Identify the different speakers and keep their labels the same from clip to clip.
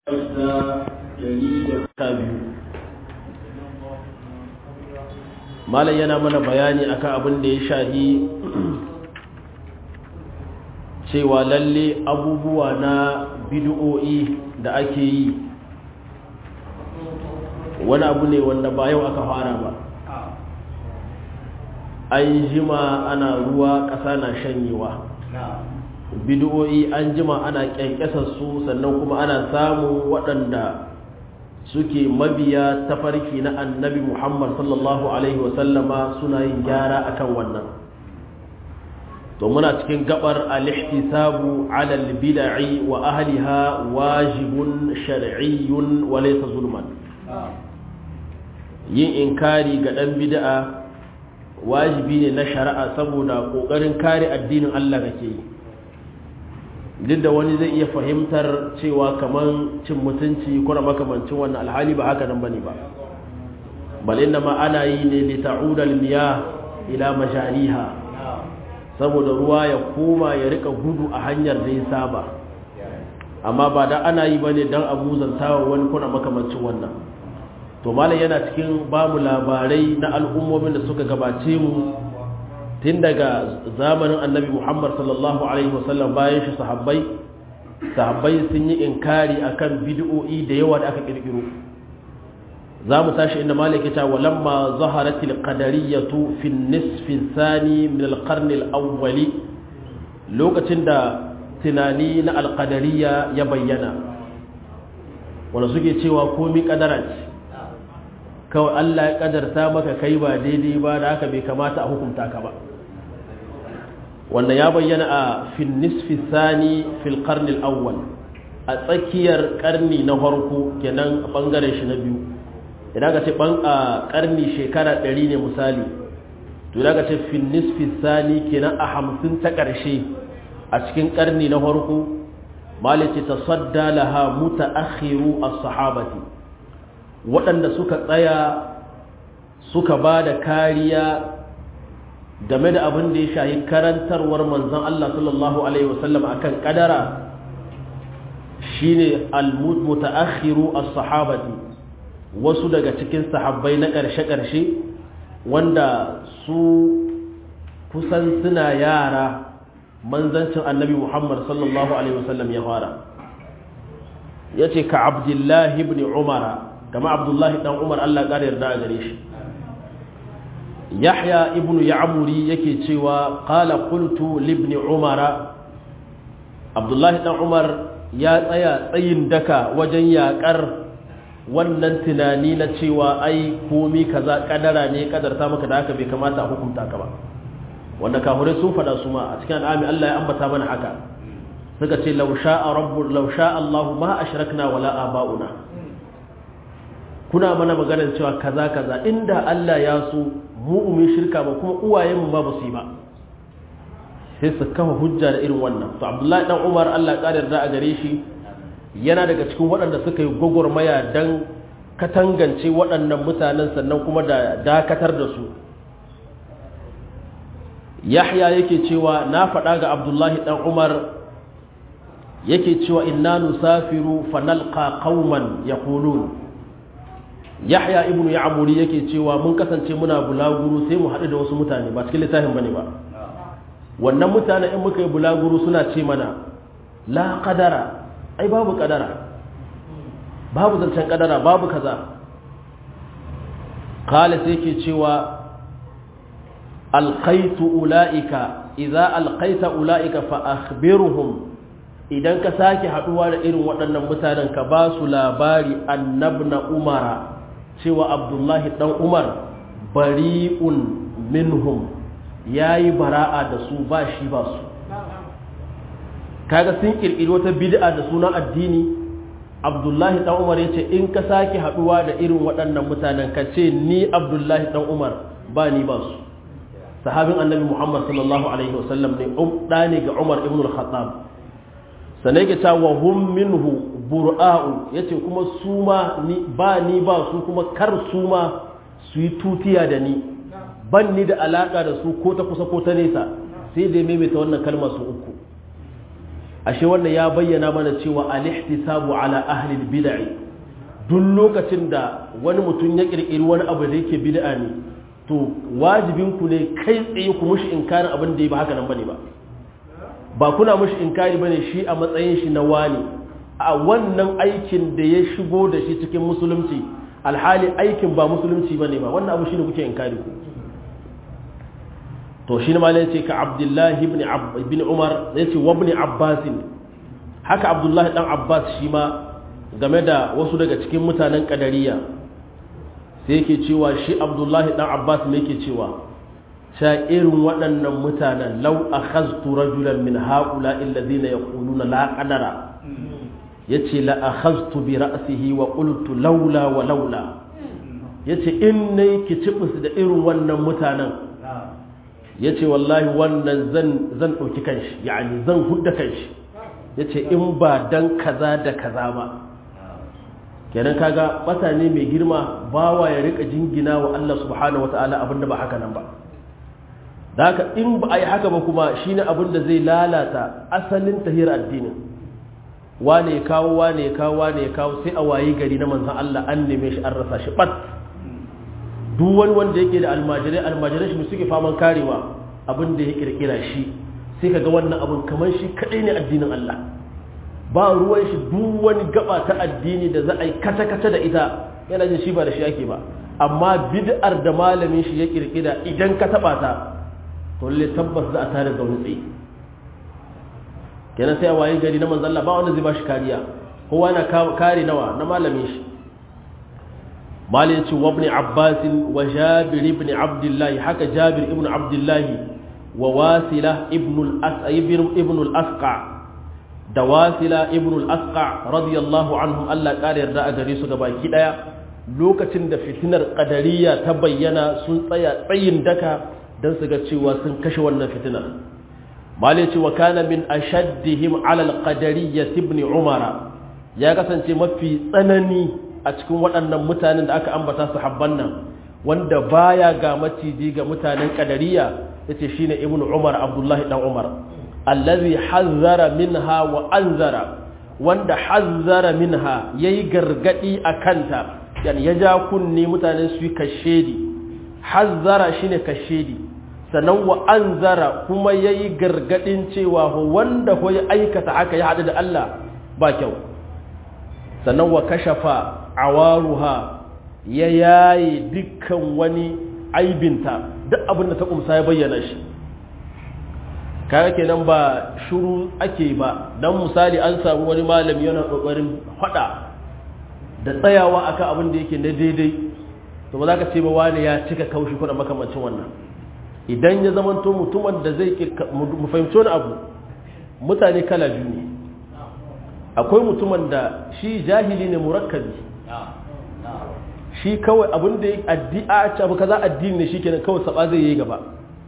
Speaker 1: malam yana mana bayani akan abin da ya shahi cewa lalle abubuwa na bid'o'i da ake yi wani abu ne wanda ba yau aka fara ba an jima ana ruwa ƙasa na shanyewa bid'o'i an jima ana ƙyanƙyasar su sannan kuma ana samun waɗanda suke mabiya tafarki na annabi muhammad sallallahu alaihi wasallama suna yin gyara akan wannan to muna cikin gabar al-ihtisabu ala al-bid'i wa ahliha wajibun shar'iyyun wa laysa zulman yin inkari ga dan bid'a wajibi ne na shari'a saboda kokarin kare addinin Allah kake yi duk da wani zai iya fahimtar cewa kaman cin mutunci ko na makamancin wannan alhali ba haka nan bane ba bal inna ma ana yi ne li ta'uda al-miyah ila majariha saboda ruwa ya koma ya rika gudu a hanyar da ya saba amma ba da ana yi bane dan abuzantawa wani kuna makamancin wannan to malam yana cikin bamu labarai na al'ummomin da suka gabace mu tun daga zamanin annabi muhammad sallallahu alaihi wasallam bayan shi sahabbai sahabbai sun yi inkari akan bid'o'i da yawa da aka kirkiro za mu tashi inda malik ya ce walamma zaharat alqadariyatu fi an-nisf ath-thani min al-qarn al-awwal lokacin da tunani na alqadariya ya bayyana wanda suke cewa komai kadara ce kawai Allah ya kadarta maka kai ba daidai ba da haka bai kamata a hukunta ka ba wannan ya bayyana a fil nisfi sani fil qarni al-awwal a tsakiyar karni na farko kenan bangaren shi na biyu idan ka ce ban a karni shekara 100 ne misali to idan ka ce fil nisfi sani kenan a 50 ta karshe a cikin karni na farko malice tasadda laha mutaakhiru as-sahabati waɗanda suka tsaya suka ba da kariya game da abin da ya shahi karantarwar manzan Allah sallallahu Alaihi wasallam a kan ƙadara shi ne al-mutaakhiru as-sahabati wasu daga cikin sahabbai na ƙarshe-ƙarshe wanda su kusan suna yara manzancin annabi Muhammad sallallahu Alaihi wasallam ya fara ya ce ka abdullahi ibn umara kama abdullahi dan umar Allah ƙara yarda a gare shi yahya ibnu ya'muri yake cewa qala qultu li ibn umara abdullahi dan umar ya tsaya tsayin daka wajen yakar wannan tunani na cewa ai komi kaza kadara ne kadarta maka da haka bai kamata a hukunta ka ba wanda kafirai sun fada su ma a cikin al'ami Allah ya ambata mana haka suka ce law sha'a rabbul law sha'a Allah ma ashrakna wala aba'una kuna mana maganar cewa kaza kaza inda Allah ya so mu umin shirka ba kuma uwayenmu ba ba su yi ba sai su kafa hujja da irin wannan to Abdullahi dan Umar Allah ya kare da a gare shi yana daga cikin waɗanda suka yi gwagwarmaya dan katangance waɗannan mutanen sannan kuma da dakatar da su Yahya yake cewa na faɗa ga Abdullahi dan Umar yake cewa inna nusafiru fanalqa qauman yaqulun yahya ibnu ya'muri yake cewa mun kasance muna bulaguru sai mu haɗu da wasu mutane ba cikin littafin bane ba wannan mutane in muka yi bulaguru suna ce mana la qadara ai babu qadara babu zancen qadara babu kaza qala sai yake cewa alqaitu ulaika idza alqaita ulaika fa akhbirhum idan ka sake haduwa da irin waɗannan mutanen ka ba su labari annabna umara cewa abdullahi dan umar bari'un minhum yayi bara'a da su ba shi ba su kaga sun kirkiri wata bid'a da sunan addini abdullahi dan umar yace in ka sake haduwa da irin waɗannan mutanen ka ce ni abdullahi dan umar ba ni ba su sahabin annabi muhammad sallallahu alaihi wasallam ne um ne ga umar ibn al-khattab sannan yake ta wa hum minhu bura'u yace kuma su ma ni ba ni ba su kuma kar su ma su yi tutiya da ni ban ni da alaka da su ko ta kusa ko ta nesa sai dai maimaita wannan kalma su uku ashe wannan ya bayyana mana cewa al-ihtisabu ala ahli al-bid'ah duk lokacin da wani mutum ya kirkiri wani abu da yake bid'a ne to wajibin ku ne kai tsaye ku mushi inkarin abin da ya ba haka nan bane ba ba kuna mushi inkari bane shi a matsayin shi na wani a wannan aikin da ya shigo da shi cikin musulunci alhali aikin ba musulunci bane ba wannan abu shine kuke inkari ku to shi ne malai ce ka abdullahi ibn umar ya ce wa ibn abbas haka abdullahi dan abbas shi ma game da wasu daga cikin mutanen kadariya sai yake cewa shi abdullahi dan abbas ne yake cewa sha irin waɗannan mutanen lau akhaztu rajulan min haula alladhina yaquluna la qadara yace la akhaztu bi ra'sihi wa qultu laula wa laula yace in nayi kicibus da irin wannan mutanen ya ce wallahi wannan zan ɗauki kanshi yani zan hudda kanshi ya ce in ba dan kaza da kaza ba kenan kaga bata ne mai girma bawa ya rika jingina wa Allah subhanahu wata'ala abinda ba haka nan ba da haka in ba a yi haka ba kuma shine abinda zai lalata asalin tahir addinin wane ya kawo wane ya kawo wane ya kawo sai a wayi gari na manzan Allah an neme shi an rasa shi bat duk wani wanda yake da almajirai almajirai shi suke faman karewa abin da ya kirkira shi sai kaga wannan abin kamar shi kadai ne addinin Allah ba ruwan shi duk wani gaba ta addini da za a yi kata-kata da ita yana jin shi ba da shi ake ba amma bid'ar da malamin shi ya kirkira idan ka taba ta to lalle tabbas za a tare da wani tsaye kenan sai a waye gari na manzon Allah ba wanda zai ba shi kariya kowa na kare nawa na malamin shi مالك وابن عباس وجابر بن عبد الله حكى جابر ابن عبد الله وواسلة ابن الأس ابن الأسقع دواسلة ابن الأسقع رضي الله عنهم الله قال يرضى أجريسو غبا كدايا lokacin da fitinar ƙadariya ta bayyana sun tsaya tsayin daka don su ga cewa sun kashe wannan fitinar mali ce wa kana min ashaddihim ala al-qadariyya ibn umara ya kasance mafi tsanani a cikin waɗannan mutanen da aka ambata su habban nan wanda baya ga maciji ga mutanen kadariya yace shine ibnu umar abdullahi dan umar allazi hazzara minha wa anzara wanda hazzara minha yayi gargadi akanta yani ya ja kunni mutanen su kashedi hazzara shine kashedi sannan wa anzara kuma yayi gargadin cewa wanda ko ya aikata haka ya hadu da Allah ba kyau sannan wa kashafa awaruha ya yaye dukkan wani aibinta duk abin da ta kumsa ya bayyana shi kaga kenan ba shuru ake ba dan misali an samu wani malami yana kokarin fada da tsayawa akan abin da yake na daidai to ba za ka ce ba wani ya cika kaushi kuna makamancin wannan idan ya zamanto mutumin da zai mu fahimci wani abu mutane kala biyu ne akwai mutumin da shi jahili ne murakkabi shi kawai abin da addi'a ce abu kaza addini ne shikenan kawai saba zai yi gaba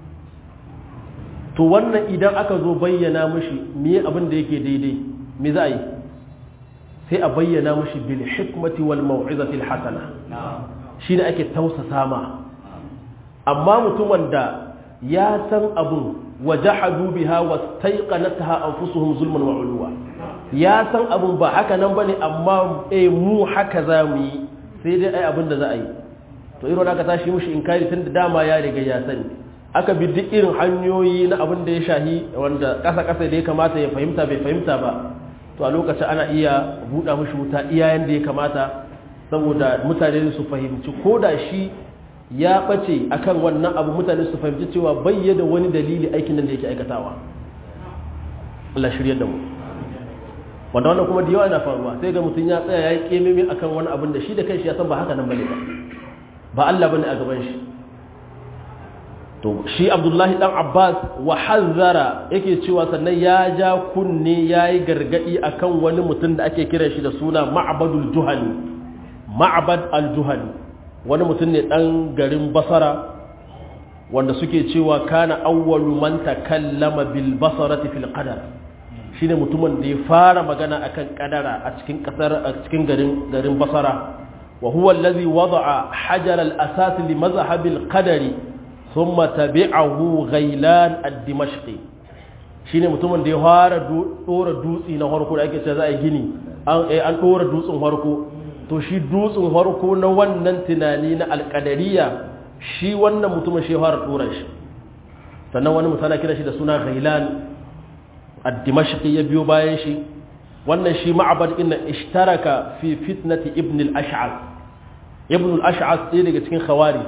Speaker 1: to wannan idan aka zo bayyana mishi me abin da yake daidai me za a yi sai a bayyana mishi bil hikmati wal mau'izati al hasana shine ake tausasa ma amma mutumin da ya san abun wajahadu biha wastaiqanatha anfusuhum zulman wa ulwa ya san abun ba haka nan bane amma eh mu haka za mu yi sai dai ai abin da za a yi to irin aka tashi mushi inkari tun da dama ya riga ya sani aka bi duk irin hanyoyi na abin da ya shahi wanda kasa kasa da ya kamata ya fahimta bai fahimta ba to a lokacin ana iya buɗa mushi wuta iyayen da ya kamata saboda mutane su fahimci ko da shi ya ɓace akan wannan abu mutane su fahimci cewa bayyana wani dalili aikin nan da yake aikatawa Allah shirya da mu wanda wannan kuma da yawa yana faruwa sai ga mutum ya tsaya ya yi kememe akan wani abin da shi da kanshi ya san ba haka nan bane ba ba Allah bane a gaban shi to shi Abdullahi dan Abbas wa hazzara yake cewa sannan ya ja kunne yayi gargadi akan wani mutum da ake kira shi da suna Ma'badul Juhani Ma'bad al-Juhani wani mutum ne dan garin Basra wanda suke cewa kana awwalu man takallama bil basarati fil qadar shine mutumin da ya fara magana akan kadara a cikin kasar a cikin garin garin Basra wa huwa allazi wada'a hajar al-asas li mazhab al-qadari thumma tabi'ahu ghailan ad-dimashqi shine mutumin da ya fara dora dutsi na farko da ake cewa za a yi gini an dora dutsen farko to shi dutsen farko na wannan tunani na alƙadariya shi wannan mutumin shi fara dora shi sannan wani mutana kira shi da suna ghailan ad-dimashqi ya biyo bayan shi wannan shi ma'abad inna ishtaraka fi fitnati ibn al-ash'ath ibn al-ash'ath ɗaya daga cikin khawarij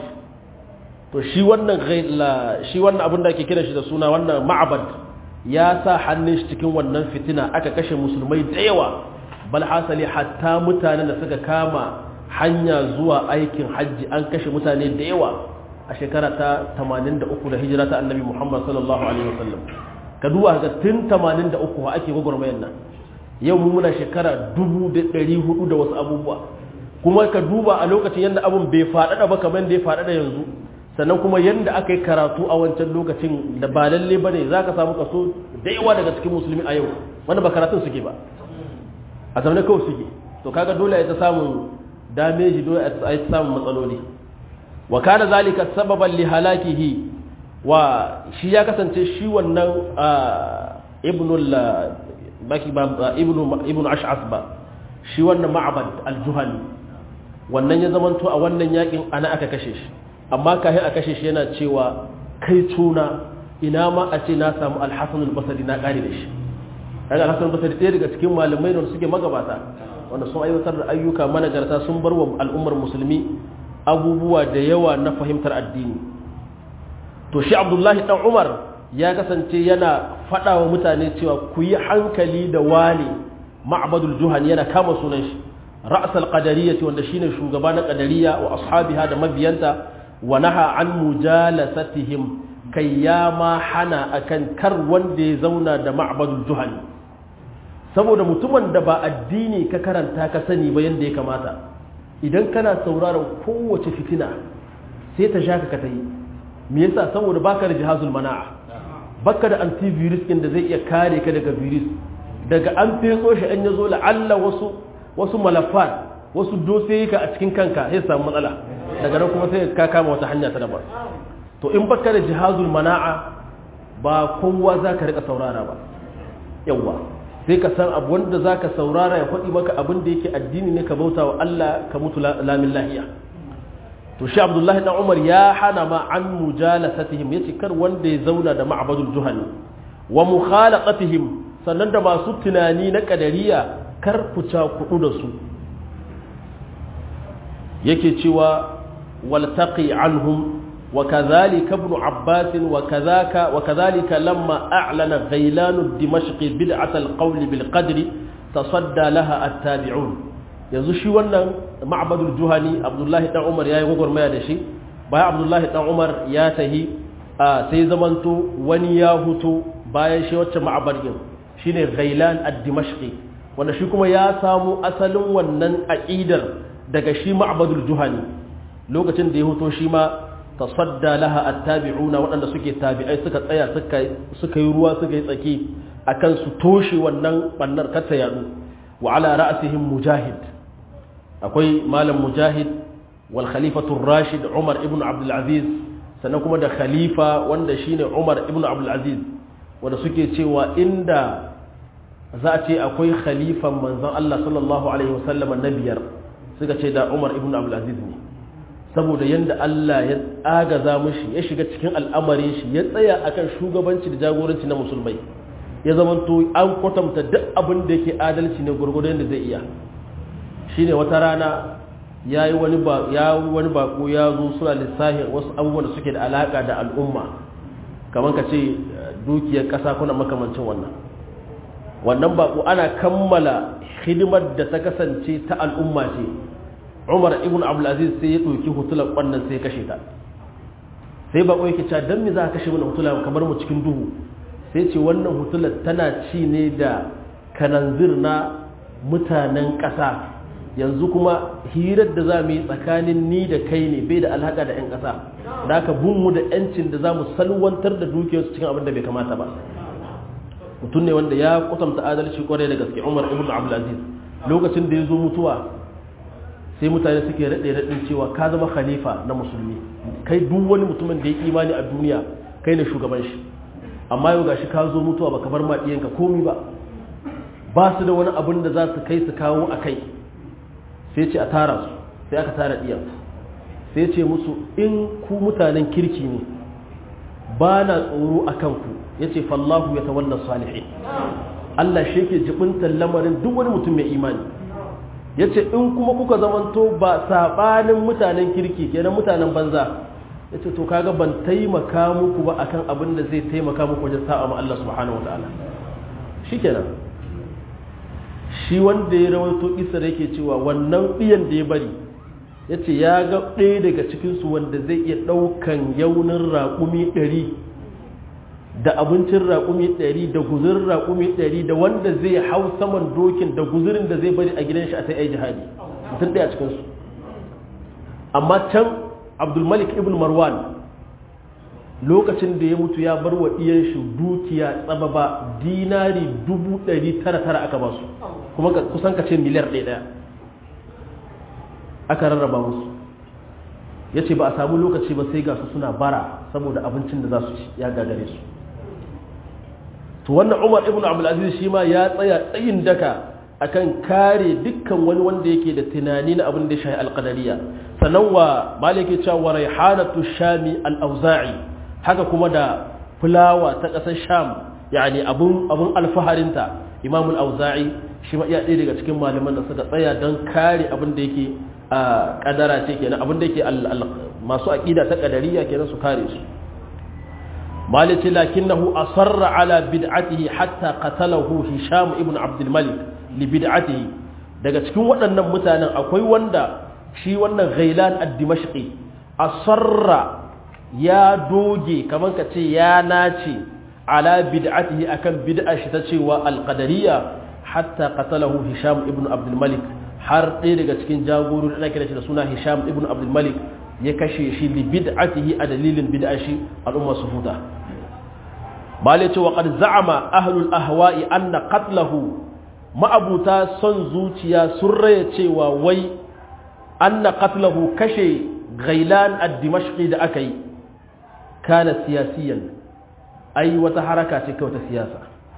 Speaker 1: to shi wannan ghaila shi wannan abin da ake kira shi da suna wannan ma'abad ya sa hannun shi cikin wannan fitina aka kashe musulmai da yawa bal hasali hatta mutanen da suka kama hanya zuwa aikin hajji an kashe mutane da yawa a shekara ta 83 da hijira ta annabi Muhammad sallallahu alaihi wasallam ka duba ga tun 83 ake gwagwarmayar nan yau mu muna shekara 1400 da wasu abubuwa kuma ka duba a lokacin yadda abun bai faɗaɗa ba kamar da ya faɗaɗa yanzu sannan kuma yadda aka yi karatu a wancan lokacin da ba lalle ba ne za ka samu kaso da yawa daga cikin musulmi a yau wanda ba karatun suke ba a zaune kawai suke to kaga dole ya ta samun dameji dole a ta samun matsaloli wa kana zalika sababan li halakihi wa shi ya kasance shi wannan ibnul baki ba ibnu ibnu ash'as ba shi wannan ma'bad al-juhani wannan ya zamanto a wannan yakin ana aka kashe shi amma kafin a kashe shi yana cewa kai tuna ina ma a ce na samu al-hasan al-basri na kare da shi kaga al-hasan al-basri ɗaya daga cikin malamai da suke magabata wanda sun aiwatar da ayyuka managarta sun bar wa al'ummar musulmi abubuwa da yawa na fahimtar addini to shi abdullahi dan umar ya kasance yana faɗa wa mutane cewa ku yi hankali da wani ma'badul juhani yana kama sunan shi ra'sal qadariyati wanda shine shugaba na qadariya wa ashabiha da mabiyanta wa naha an mujalasatihim kai ya ma hana akan kar wanda ya zauna da ma'badul juhani saboda mutumin da ba addini ka karanta ka sani ba yanda ya kamata idan kana sauraron kowace fitina sai ta shaka ka ta yi me yasa saboda baka da jihazul mana'a baka da antivirus din da zai iya kare ka daga virus daga an feso shi an yazo la'alla wasu wasu malafat wasu dosiyika a cikin kanka sai samu matsala daga nan kuma sai ka kama wata hanya ta daban to in baka da jihazul mana'a ba kowa zaka rika saurara ba yawa sai ka san abu wanda zaka saurara ya faɗi maka abin da yake addini ne ka bauta wa Allah ka mutu lamin lahiya to shi abdullahi dan umar ya hana ma an mujalasatihim yace kar wanda ya zauna da ma'badul juhani wa mukhalaqatihim sannan da masu tunani na kadariya kar ku kudu da su yake cewa waltaqi anhum wa kadhalika ibn abbas wa kadhaka wa kadhalika lamma a'lana ghailan ad-dimashqi bid'at al-qawl bil qadri tasadda laha at-tabi'un yanzu shi wannan ma'badul juhani abdullahi dan umar yayi gwagwarmaya da shi bayan abdullahi dan umar ya tahi sai zamanto wani ya huto bayan shi wacce ma'abadin shine ghailan ad-dimashqi wanda shi kuma ya samu asalin wannan aqidar daga shi ma'badul juhani lokacin da ya huto shi ma tasadda laha at-tabi'una waɗanda suke tabi'ai suka tsaya suka suka yi ruwa suka yi tsaki akan su toshe wannan bannar kata yadu wa ala ra'sihim mujahid akwai malam mujahid wal khalifatu rashid umar ibn abdul aziz sannan kuma da khalifa wanda shine umar ibn abdul aziz wanda suke cewa inda za a ce akwai khalifan manzon Allah sallallahu alaihi wasallam na biyar suka ce da umar ibn abdul aziz ne saboda yanda Allah ya agaza mushi ya shiga cikin al'amarin shi ya tsaya akan shugabanci da jagoranci na musulmai ya zamanto an kwatanta duk abin da yake adalci ne gurgurdan da zai iya shine wata rana ya yi wani bako ya zo suna lissahin wasu abubuwan da suke da alaka da al'umma kamar ka ce dukiyar ƙasa kuna makamancin wannan wannan bako ana kammala hidimar da ta kasance ta al'umma ce umar ibn abdulaziz sai ya ɗauki hutular ƙwannan sai kashe ta sai bako yake cewa don me za ka kashe mana hutula kamar mu cikin duhu sai ce wannan hutular tana ci ne da kananzir na mutanen ƙasa yanzu kuma hirar da za mu yi tsakanin ni da kai ne bai da alhaka da 'yan ƙasa da aka mu da 'yancin da za mu salwantar da dukiyarsu cikin abin da bai kamata ba mutum ne wanda ya kwatanta adalci kwarai da gaske umar ibn abdulaziz lokacin da ya zo mutuwa sai mutane suke raɗe raɗin cewa ka zama khalifa na musulmi kai duk wani mutumin da ya imani a duniya kai ne shugaban shi amma yau gashi ka zo mutuwa baka bar ma diyanka komi ba ba su da wani abin da za su kai su kawo a kai sai ce a tara su sai aka tara diyan sai ce musu in ku mutanen kirki ne ba na tsoro a kanku ya ce fallahu ya tawalla salihin Allah shi ke jibintar lamarin duk wani mutum mai imani ya ce in kuma kuka zamanto ba saɓanin mutanen kirki kenan mutanen banza ya ce to kaga ban taimaka muku ba akan abin da zai taimaka muku wajen sa'a ma Allah subhanahu wa ta'ala shi kenan shi wanda ya rawaito isar yake cewa wannan ɗiyan da ya bari ya ce ya ga ɗaya daga cikinsu wanda zai iya ɗaukan yaunin raƙumi ɗari da abincin raƙumi ɗari da guzurin raƙumi ɗari da wanda zai hau saman dokin da guzurin da zai bari a gidan shi a sai ai jihadi mutum ɗaya cikinsu amma can abdulmalik ibn marwan lokacin da ya mutu ya bar wa ɗiyan shi dukiya tsababa dinari dubu ɗari tara tara aka ba su kuma kusan ka ce miliyar ɗaya ɗaya aka rarraba musu ya ce ba a samu lokaci ba sai ga su suna bara saboda abincin da za su ci ya gagare su to wannan umar ibn abdulaziz shi ma ya tsaya tsayin daka akan kare dukkan wani wanda yake da tunani na abin da ya shahi alqadariya sannan wa malike cewa wa raihanatu shami al-auza'i haka kuma da fulawa ta ƙasar sham yani abun abun alfaharinta imam al-auza'i shi ma iya ɗaya daga cikin malaman da suka tsaya don kare abin da yake a kadara ce kenan abin da yake masu aqida ta qadariya kenan su kare su malice lakinnahu asarra ala bid'atihi hatta qatalahu hisham ibn abd al-malik li bid'atihi daga cikin waɗannan mutanen akwai wanda shi wannan ghailan ad-dimashqi asarra ya doge kaman ka ce ya nace ala bid'atihi akan bid'a shi ta cewa al-qadariyya hatta qatalahu hisham ibn abd al-malik har ɗaya daga cikin jagorori da kira shi da suna hisham ibn abd al-malik ya kashe shi li bid'atihi a dalilin bid'a shi al'umma su huta bale ce wa qad za'ama ahlul ahwa'i anna qatlahu ma'abuta son zuciya sun raya cewa wai anna qatlahu kashe ghailan ad-dimashqi da aka yi kana siyasiyan ai wata haraka ce kawai ta siyasa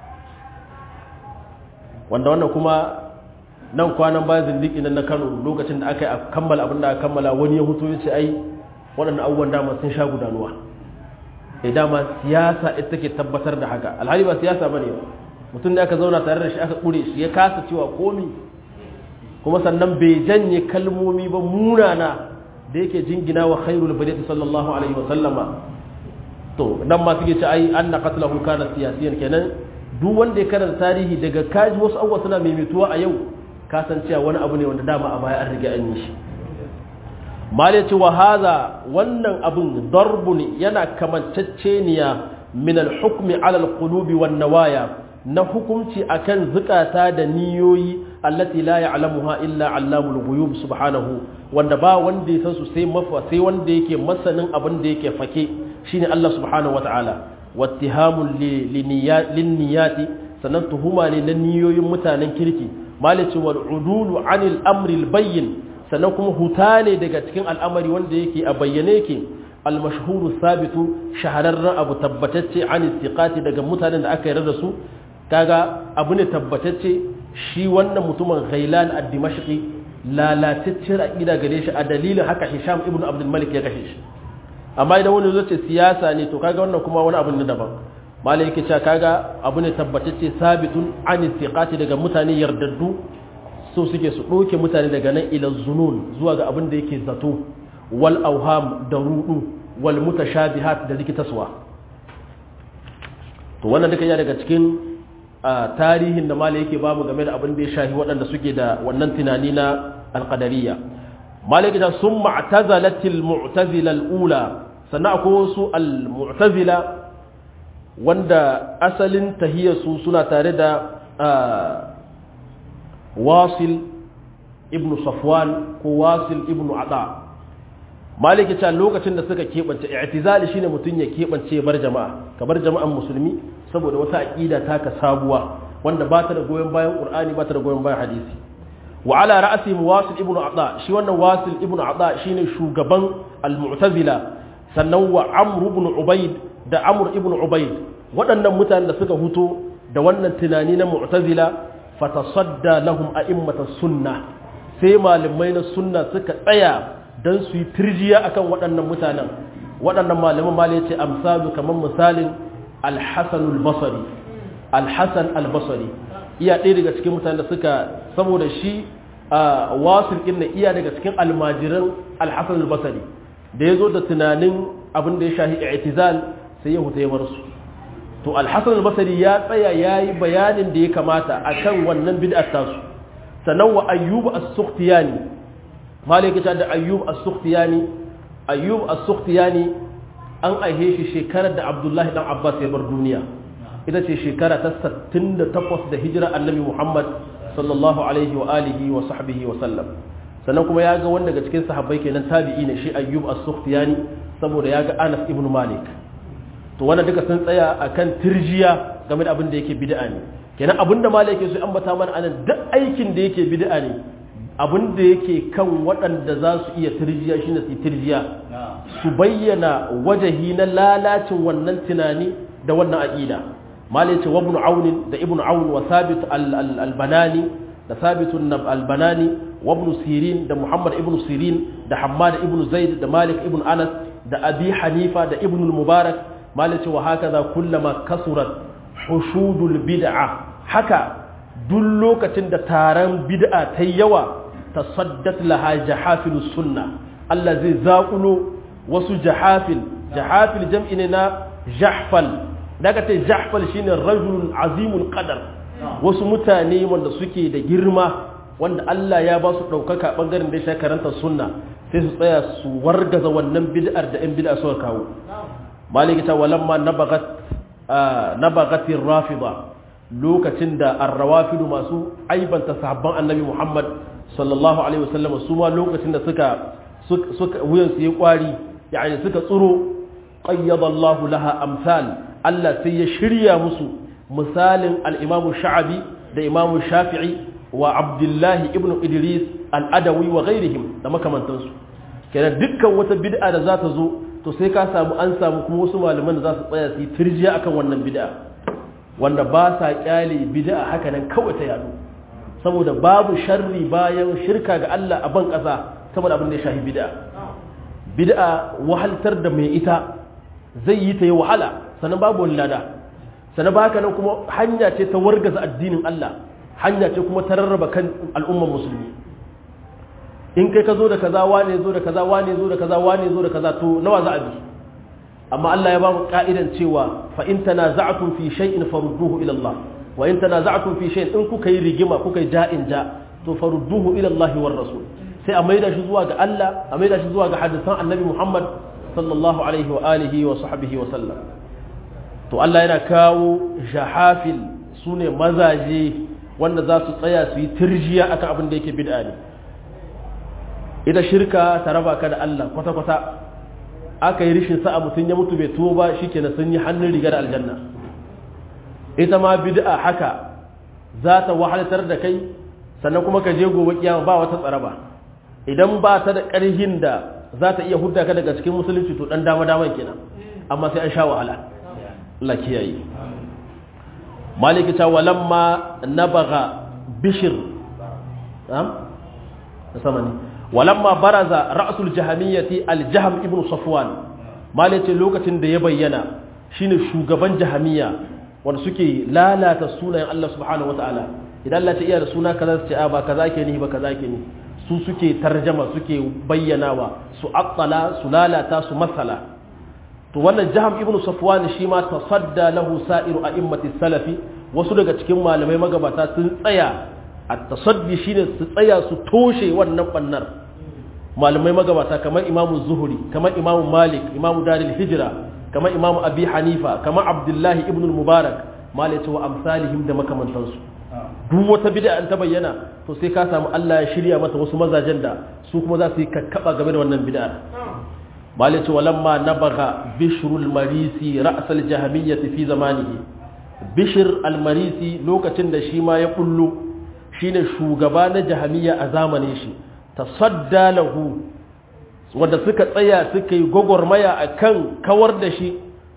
Speaker 1: wanda wannan kuma nan kwanan bayan zindiki nan na Kano lokacin da aka yi a kammala abin da aka kammala wani ya hutu ya ce ai waɗannan abubuwan dama sun sha gudanuwa eh dama siyasa ita take tabbatar da haka alhali ba siyasa bane ba mutum da aka zauna tare da shi aka kure shi ya kasa cewa komi kuma sannan bai janye kalmomi ba munana da yake jingina wa khairul bariyati sallallahu alaihi wa sallama to dan ma suke ce ai anna qatlahu kana siyasiyan kenan duk wanda ya karanta tarihi daga kaji wasu abubuwa suna maimaituwa a yau kasancewa wani abu ne wanda dama a baya an riga an yi shi mal yace wa hadha wannan abun darbun yana kamanceceniya min al-hukmi ala al-qulubi wan nawaya na hukunci akan zukata da niyoyi allati la ya'lamuha illa allamul ghuyub subhanahu wanda ba wanda ya san su sai mafa sai wanda yake masanin abin da yake fake shine Allah subhanahu wataala wattihamul linniyati sannan tuhuma ne na niyoyin mutanen kirki malici wal udulu anil amri bayyin sannan kuma huta ne daga cikin al'amari wanda yake a bayyane yake al-mashhuru sabitu shahararren abu tabbatacce an istiqati daga mutanen da aka yarda da su kaga abu ne tabbatacce shi wannan mutumin ghailan ad-dimashqi lalataccen aqida gare shi a dalilin haka Hisham ibn Abdul Malik ya kashe shi amma idan wani zai ce siyasa ne to kaga wannan kuma wani abu ne daban malai yake cewa kaga abu ne tabbatacce sabitun an istiqati daga mutane yardaddu so suke su doke mutane daga nan ila zunun zuwa ga abin da yake zato wal auham da rudu wal mutashabihat da likitaswa to wannan duka ya daga cikin tarihin da malai yake bamu game da abin da ya shahi waɗanda suke da wannan tunani na alqadariyya malai yake cewa summa i'tazalatil mu'tazila al-ula sannan akwai wasu al-mu'tazila wanda asalin tahiyarsu suna tare da wasil ibn safwan ko wasil ibn ada maliki ta lokacin da suka keɓance i'tizali shine mutum ya keɓance bar jama'a ka bar jama'an musulmi saboda wata aqida taka sabuwa wanda ba ta da goyon bayan qur'ani ba ta da goyon bayan hadisi wa ala ra'si wasil ibn ada shi wannan wasil ibn ada shine shugaban al-mu'tazila sannan wa amr ibn ubayd da amr ibn ubayd waɗannan mutanen da suka huto da wannan tunani na mu'tazila fatasadda lahum a'immatas sunna sai malamai na sunna suka tsaya dan su yi tirjiya akan waɗannan mutanen waɗannan malaman malai ce amsalu kamar misalin al-hasan al-basri al-hasan al-basri iya ɗaya daga cikin mutanen da suka saboda shi a wasil ɗin na iya daga cikin almajiran al-hasan al-basri da ya zo da tunanin abin da ya shahi i'tizal sai ya huta ya bar su to al-hasan al-basri ya tsaya yayi bayanin da ya kamata akan wannan bid'ar tasu sannan wa ayyub as-sukhtiyani malaka ta da ayyub as-sukhtiyani ayyub as-sukhtiyani an aihe shi shekarar da abdullahi dan abbas ya bar duniya ita ce shekara ta 68 da hijira annabi muhammad sallallahu alaihi wa alihi wa sahbihi wa sallam sannan kuma ya ga wanda daga cikin sahabbai kenan tabi'i ne shi ayyub as-sukhtiyani saboda ya ga anas ibn malik to wannan duka sun tsaya akan tirjiya game da abin da yake bid'a ne kenan abin da malik yake so ambata mana anan duk aikin da yake bid'a ne abin da yake kan waɗanda za su iya tirjiya shine su tirjiya su bayyana wajahi na lalacin wannan tunani da wannan aqida malai ce wabnu aun da ibnu aun wa sabit al-banani da sabit al-banani wabnu sirin da muhammad ibnu sirin da hammad ibnu zaid da malik ibnu anas da abi hanifa da ibnu mubarak malai ce wa hakaza kullama kasurat hushudul bid'a haka duk lokacin da taron bid'a ta yawa tasaddat laha jahafil sunna Allah zai zakulo wasu jahafil jahafil jam'i ne na jahfal daga ta jahfal shine rajulun azimul qadar wasu mutane wanda suke da girma wanda Allah ya ba su daukaka bangaren da ya karanta sunna sai su tsaya su wargaza wannan bid'ar da 'yan bid'a suka kawo maliki ta walamma nabagat nabagatir rafida lokacin da arrawafidu masu aibanta sahabban annabi Muhammad sallallahu alaihi wasallam su ma lokacin da suka suka wuyan su yi kwari yani suka tsuro qayyada Allah laha amsal Allah sai ya shirya musu misalin al-Imam Sha'abi da Imam Shafi'i wa Abdullah ibn Idris al-Adawi wa ghairihim da makamantansu kenan dukkan wata bid'a da za ta zo to sai ka samu an samu kuma wasu malaman da za su tsaya su yi tirjiya akan wannan bid'a wanda ba sa kyale bid'a haka nan kawai ta yadu saboda babu sharri bayan shirka ga Allah a ban ƙasa saboda abin da ya shahi bid'a bid'a wahaltar da mai ita zai yi ta yi wahala sannan babu wani lada sannan ba haka nan kuma hanya ce ta wargaza addinin Allah hanya ce kuma ta rarraba kan al'umman musulmi in kai ka zo da kaza wane zo da kaza wane zo da kaza wane zo da kaza to nawa za a bi amma Allah ya ba mu ka'idan cewa fa in tanaza'tum fi shay'in farudduhu ila Allah wa in tanaza'tum fi shay'in in kuka yi rigima kuka yi ja'in ja to farudduhu ila Allah war rasul sai a maida shi zuwa ga Allah a maida shi zuwa ga hadisan Annabi Muhammad sallallahu alaihi wa alihi wa sahbihi wa sallam to Allah yana kawo jahafil sune mazaje wanda za su tsaya su yi tirjiya akan abin da yake bid'a ne ita shirka ta raba ka da Allah kwata-kwata aka yi rishin sa'a mutum ya mutu bai tuwo ba shi kenan sun yi hannun riga da aljanna ita ma bid'a haka za ta wahalatar da kai sannan kuma ka je gobe kiyama ba wata tsaraba idan ba ta da ƙarhin da za ta iya hudda ka daga cikin musulunci to dan dama daman kenan amma sai an sha wahala Allah kiyaye maliki ta walamma nabaga bishir sama ne walamma baraza ra'sul jahamiyyati al-jahm ibn safwan malace lokacin da ya bayyana shine shugaban jahamiyya wanda suke lalata sunayen Allah subhanahu wataala idan Allah ta iya da suna kaza su ce a ba kaza ke ni ba kaza ke ni su suke tarjama suke bayyanawa su aqtala su lalata su masala to wannan jaham ibn safwan shi ma tasadda lahu sa'iru a'immati salafi wasu daga cikin malamai magabata sun tsaya at-tasaddi shine su tsaya su toshe wannan bannar malamai magabata kamar imamu zuhuri kamar imamu malik imamu daril hijira kamar imamu abi hanifa kamar abdullahi ibn mubarak malai wa amsalihim da makamantansu duk wata bid'a an ta bayyana to sai ka samu Allah ya shirya mata wasu mazajen da su kuma za su yi kakkaba game da wannan bid'ar malai ce walamma nabaga bishrul marisi ra'sal jahmiyyah fi zamanihi bishr al marisi lokacin da shi ma ya kullu shine shugaba na jahmiya a zamanin shi tasadda lahu wanda suka tsaya suka yi gwagwarmaya a kan kawar da shi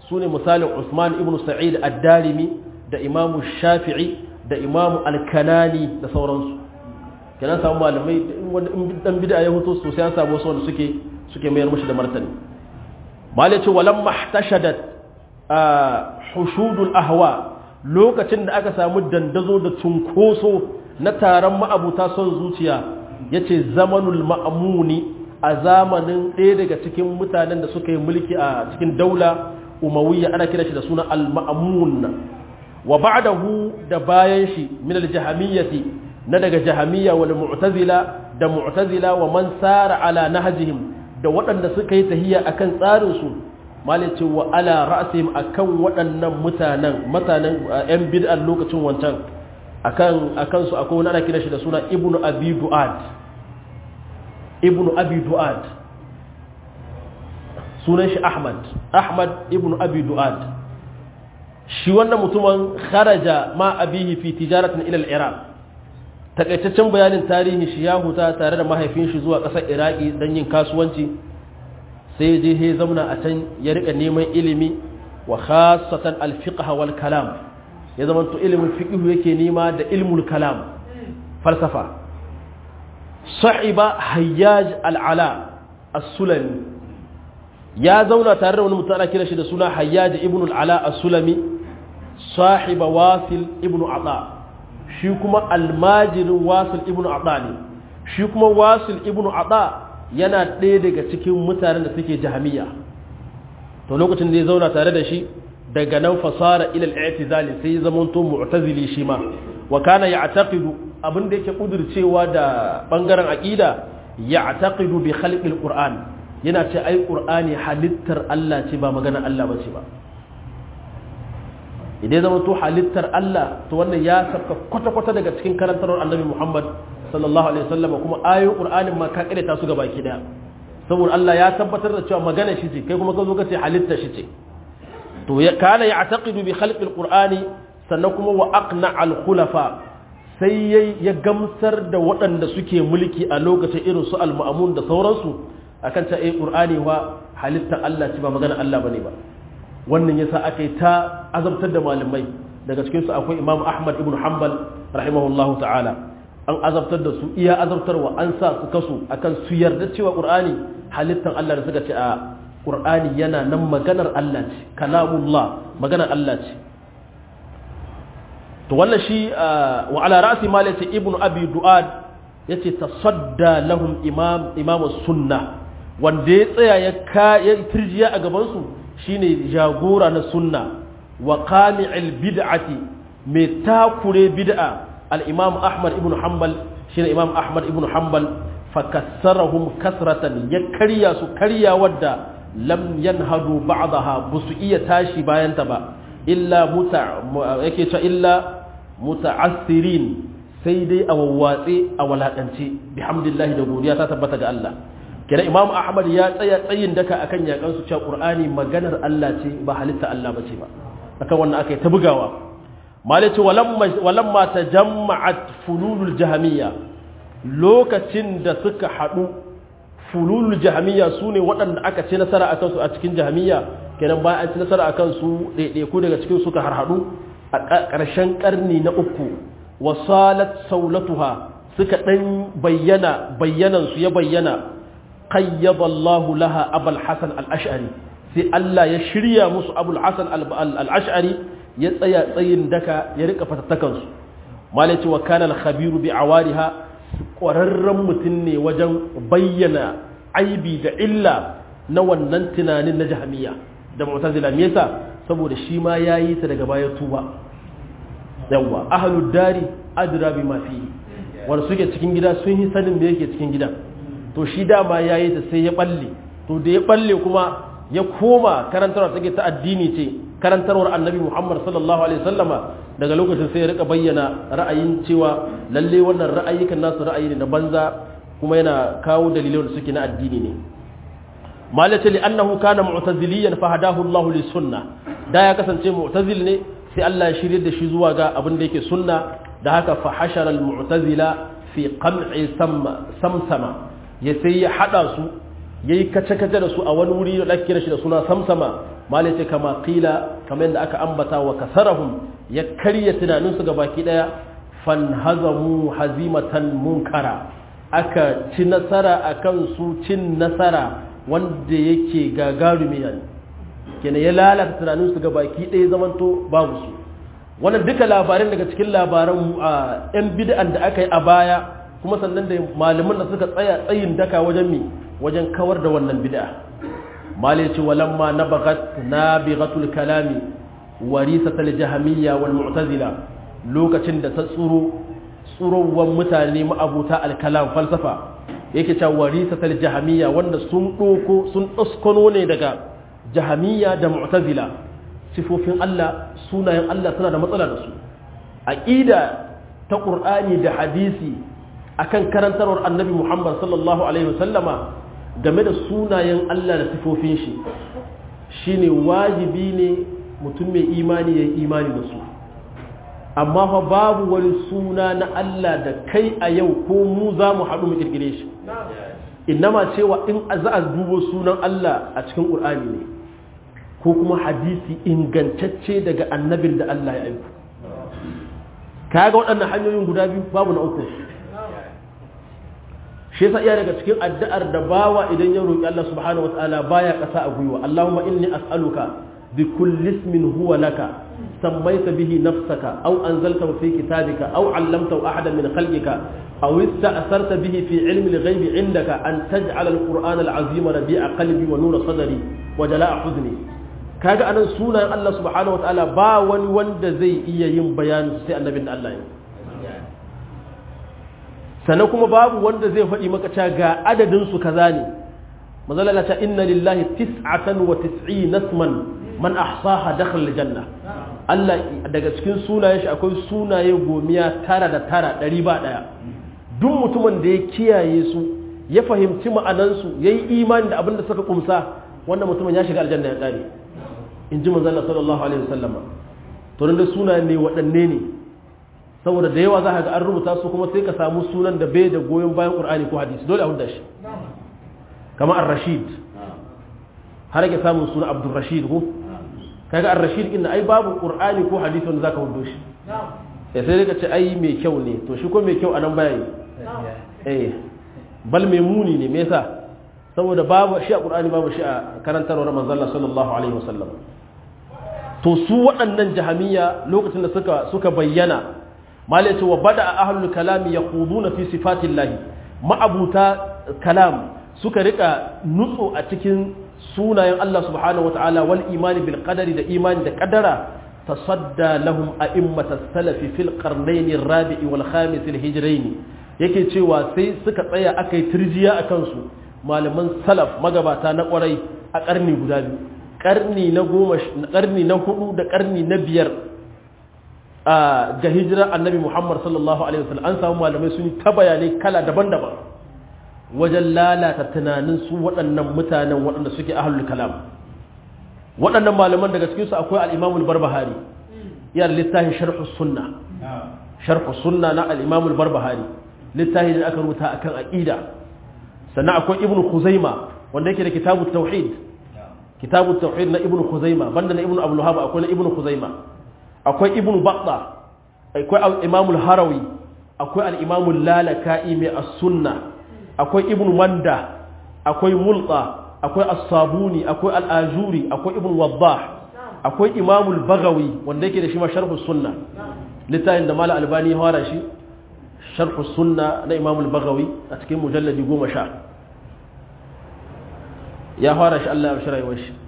Speaker 1: su ne misalin usman ibn sa'id ad-darimi da imamu shafi'i da imamu al-kanani da sauransu kenan samu malamai in dan bid'a ya hoto sosai an samu wasu wanda suke suke mayar mushi da martani malai ce walam mahtashadat hushudul ahwa lokacin da aka samu dandazo da cunkoso na taron ma'abuta son zuciya yace zamanul ma'muni a zamanin ɗaya daga cikin mutanen da suka yi mulki a cikin daula umawiyya ana kira shi da suna al-ma'mun wa ba'dahu da bayan shi min al-jahamiyyati na daga jahamiyya wal mu'tazila da mu'tazila wa man sara ala nahjihim da waɗanda suka yi tahiyya akan tsarin su malice wa ala ra'sihim akan waɗannan mutanen mutanen yan bid'an lokacin wancan akan akan su akwai wani ana kira shi da suna ibnu abi du'ad ibnu abi du'ad sunan shi ahmad ahmad ibnu abi du'ad shi wannan mutumin kharaja ma abihi fi tijaratin ila al-iraq takaitaccen bayanin tarihi shi ya huta tare da mahaifin shi zuwa ƙasar iraki don yin kasuwanci sai je he zauna a can ya rika neman ilimi wa khasatan al-fiqh wal kalam ya zama to ilimin fiqh yake nema da ilmul kalam falsafa sa'iba hayyaj al-ala as-sulami ya zauna tare da wani mutum ana kira shi da suna hayyaj ibn al-ala as-sulami sahiba wasil ibn ata shi kuma almajirin wasil ibn ata ne shi kuma wasil ibn ata yana ɗaya daga cikin mutanen da suke jahamiya to lokacin da ya zauna tare da shi daga nan fasara ilal i'tizali sai ya zama to mu'tazili shi ma wa kana ya'taqidu abin da yake kudurcewa da bangaren aqida ya'taqidu bi khalqil qur'an yana ce ai qur'ani halittar Allah ce ba maganar Allah bace ba idan zama to halittar Allah to wannan ya saka kwata-kwata daga cikin karantarwar annabi Muhammad sallallahu alaihi wasallam kuma ayoyin Qur'anin ma ka kare ta su gaba ki daya saboda Allah ya tabbatar da cewa magana shi ce kai kuma ka zo ka ce halitta shi ce to ya kana ya'taqidu bi khalqil qur'ani sannan kuma wa aqna al khulafa sai yayi ya gamsar da waɗanda suke mulki a lokacin irin su al ma'mun da sauransu akan ta eh qur'ani wa halitta Allah ce ba magana Allah bane ba wannan yasa aka yi ta azabtar da malamai daga cikinsu akwai imam ahmad ibn hanbal rahimahullahu ta'ala an azabtar da su iya azabtarwa an sa su kasu akan su yarda cewa qur'ani halittan Allah da suka ce a qur'ani yana nan maganar Allah ce kalamullah maganar Allah ce to wannan shi wa ala ra'si ma yace ibn abi duad yace tasadda lahum imam imam sunna wanda ya tsaya ya ka ya tirjiya a gaban su shine jagora na sunna wa qami'il bid'ati mai takure bid'a al-imam ahmad ibn hanbal shine imam ahmad ibn hanbal fakassarahum kasratan ya karya su karya wadda lam yanhadu ba'daha busu iya tashi bayan ta ba illa muta yake cewa illa muta'assirin sai dai a wawwatse a walakance bihamdillahi da godiya ta tabbata ga Allah kira imam ahmad ya tsaya tsayin daka akan yakan su cewa qur'ani maganar Allah ce ba halitta Allah bace ba akan wannan aka yi ta bugawa malai ce walamma tajamma'at fululul jahamiyya lokacin da suka hadu fululul jahamiyya sune waɗanda aka ce nasara akan su a cikin jahamiyya kenan bayan an ci nasara akan su ɗaiɗaiku daga cikin suka harhaɗu a ƙarshen ƙarni na uku wasalat saulatuha suka ɗan bayyana bayyanansu ya bayyana qayyada Allahu laha Abul Hasan al-Ash'ari sai Allah ya shirya musu Abul Hasan al-Ash'ari ya tsaya tsayin daka ya rika fatattakan su malaci wa kana al-khabiru bi awariha ƙwararren mutum ne wajen bayyana aibi da illa na wannan tunanin na jahmiya da mu'tazila me yasa saboda shi ma yayi ta daga baya tuba yawa ahlud dari adra bima fi wanda suke cikin gida sun yi sanin da yake cikin gidan to shi dama ya yi ta sai ya balle to da ya balle kuma ya koma karantarwa take ta addini ce karantarwar annabi muhammad sallallahu alaihi sallama daga lokacin sai ya rika bayyana ra'ayin cewa lalle wannan ra'ayikan nasu ra'ayi ne na banza kuma yana kawo dalilai da suke na addini ne malaka li annahu kana mu'taziliyan fa hadahu Allah li sunna da ya kasance mu'tazil ne sai Allah ya shirye da shi zuwa ga abin da yake sunna da haka fa hashara al mu'tazila fi qam'i samsama ya sai ya hada su yayi kace kace da su a wani wuri da ake kira shi da suna samsama malai ce kama qila kamar yadda aka ambata wa kasarahum ya karya tunaninsu ga baki daya fanhazamu hazimatan munkara aka ci nasara akan su cin nasara wanda yake gagarumi ne kenan ya lalata tunaninsu ga baki daya zamanto babu su wannan duka labarin daga cikin labaran yan bid'an da aka yi a baya kuma sannan da malaman da suka tsaya tsayin daka wajen mi wajen kawar da wannan bid'a mali ce walamma nabagat nabighatul kalami warisatul jahmiyya wal mu'tazila lokacin da ta tsuro tsurowan mutane ma'abuta al-kalam falsafa yake cewa warisatul jahmiyya wanda sun doko sun daskono ne daga jahmiyya da mu'tazila sifofin Allah sunayen Allah suna da matsala da su aqida ta qur'ani da hadisi akan karantarwar annabi Muhammad sallallahu alaihi wasallama game da sunayen Allah da sifofin shi shine wajibi ne mutum mai imani ya imani da su amma fa babu wani suna na Allah da kai a yau ko mu za mu haɗu mu kirkire shi innama cewa in za a dubo sunan Allah a cikin ƙur'ani ne ko kuma hadisi ingantacce daga annabin da Allah ya aiko kaga waɗannan hanyoyin guda biyu babu na uku shi yasa iya daga cikin addu'ar da bawa idan ya roki Allah subhanahu wataala baya kasa a gwiwa Allahumma inni as'aluka bi kulli ismin huwa laka sammaita bihi nafsaka aw anzaltahu fi kitabika aw 'allamtahu ahadan min khalqika aw ista'sarta bihi fi 'ilmi al-ghaib 'indaka an taj'ala al-qur'ana al-'azima rabi'a qalbi wa nura sadri wa jala'a huzni kaga anan sunan Allah subhanahu wataala ba wani wanda zai iya yin bayani sai annabin Allah ya sannan kuma babu wanda zai faɗi maka cewa ga adadin su kaza ne mazalala ta inna lillahi tis'atan wa tis'ina isman man ahsaha dakhala aljanna Allah daga cikin sunayen shi akwai sunaye gomiya tara da tara ɗari ba ɗaya duk mutumin da ya kiyaye su ya fahimci ma'anansu ya yi imani da abin da suka kumsa wannan mutumin ya shiga aljanna ya ƙare in ji manzala sallallahu alaihi wasallam to da sunayen ne waɗanne ne saboda da yawa za ka ga an rubuta su kuma sai ka samu sunan da bai da goyon bayan qur'ani ko hadisi dole a hudda shi kamar ar-rashid har yake samun suna abdul rashid ko kaga ar-rashid inna ai babu qur'ani ko hadisi wanda zaka hudo shi eh sai ka ce ai mai kyau ne to shi ko mai kyau anan baya yi eh bal mai muni ne me yasa saboda babu shi a qur'ani babu shi a karantarwar manzon Allah sallallahu alaihi wasallam to su waɗannan jahamiya lokacin da suka suka bayyana malai ce wa bada a ahlul kalami ya na fi sifatin lahi ma'abuta kalam suka rika nutso a cikin sunayen Allah subhanahu wa ta'ala wal imani bil qadari da imani da qadara tasadda lahum a'immata salafi fil qarnayn ar-rabi'i wal khamis al-hijrayn yake cewa sai suka tsaya akai turjiya akan su malaman salaf magabata na kwarai a karni guda biyu karni na goma karni na hudu da karni na biyar ga hijira annabi Muhammad sallallahu Alaihi wasallam an samu malamai sun yi ta bayanai kala daban-daban wajen lalata tunanin su waɗannan mutanen waɗanda suke ahlul kalam waɗannan malaman daga cikinsu akwai al'imamul barbahari yana littafin sharhu sunna sharhu sunna na al'imamul barbahari littafin da aka rubuta akan aqida sannan akwai ibnu khuzaima wanda yake da kitabu tauhid kitabu tauhid na ibnu khuzaima banda na ibnu abdul akwai na ibnu khuzaima akwai ibn batta akwai imamul harawi akwai al'imamul lalaka'i mai as-sunna akwai ibn manda akwai mulka akwai as-sabuni akwai al'ajuri akwai ibn waddah akwai imamul bagawi wanda yake da shi ma sharhu sunna littafin da mala albani ya fara shi sharhu sunna na imamul bagawi a cikin mujalladi goma sha ya fara shi Allah ya shi rayuwar shi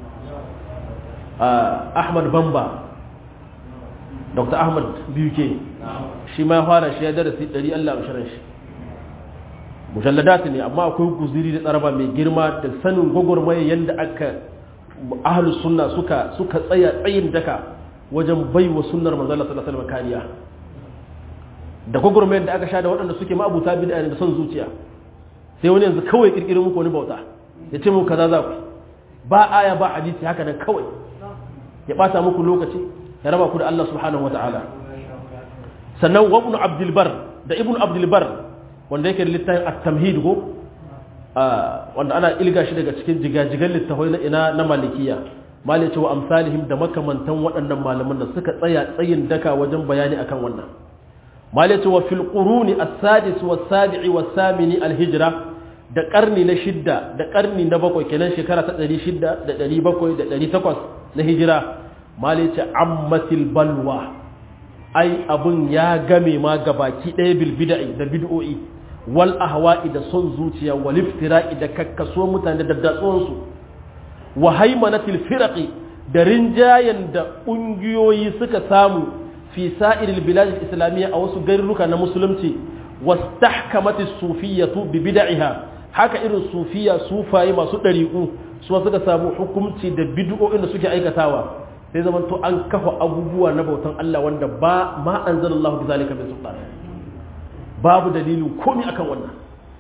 Speaker 1: Ahmad Bamba dr ahmad biyu ke shi ma ya fara shi ya darasi ɗari allah ashirin shi mujalladat ne amma akwai guziri da tsaraba mai girma da sanin gwagwarmaya yadda aka ahalus sunna suka suka tsaya tsayin daka wajen bai wa sunnar manzala sallallahu alaihi kariya da gwagwarmayar da aka sha da waɗanda suke ma'abuta bid'a da son zuciya sai wani yanzu kawai kirkirin muku wani bauta ya ce muku kaza za ku ba aya ba hadisi haka nan kawai ya ɓata muku lokaci ya raba ku da Allah subhanahu wata'ala sannan wa ibn abdul bar da ibn abdul bar wanda yake da littafin at-tamhid go wanda ana ilga shi daga cikin jigajigan littafai na ina na malikiya mali cewa amsalihim da makamantan waɗannan malaman da suka tsaya tsayin daka wajen bayani akan wannan mali cewa fil quruni as-sadis was-sabi'i was-samini al-hijra da karni na shidda da karni na bakwai kenan shekara ta 600 da 700 da 800 na hijira mali ce ammatil balwa ai abun ya game ma gabaki ɗaya bil bid'i da bid'o'i wal ahwa'i da son zuciya wal iftira'i da kakkaso mutane da datsuwan su wa haimanatil firaqi da rinjayen da ƙungiyoyi suka samu fi sa'iril bilad islamiyya a wasu garuruka na musulunci wastahkamatis sufiyatu bi bid'iha haka irin sufiya sufaye masu ɗariƙu su suka samu hukunci da bid'o'in da suke aikatawa sai zaman to an kafa abubuwa na bautan Allah wanda ba ma anzalallahu bi zalika min sultan babu dalilin komai akan wannan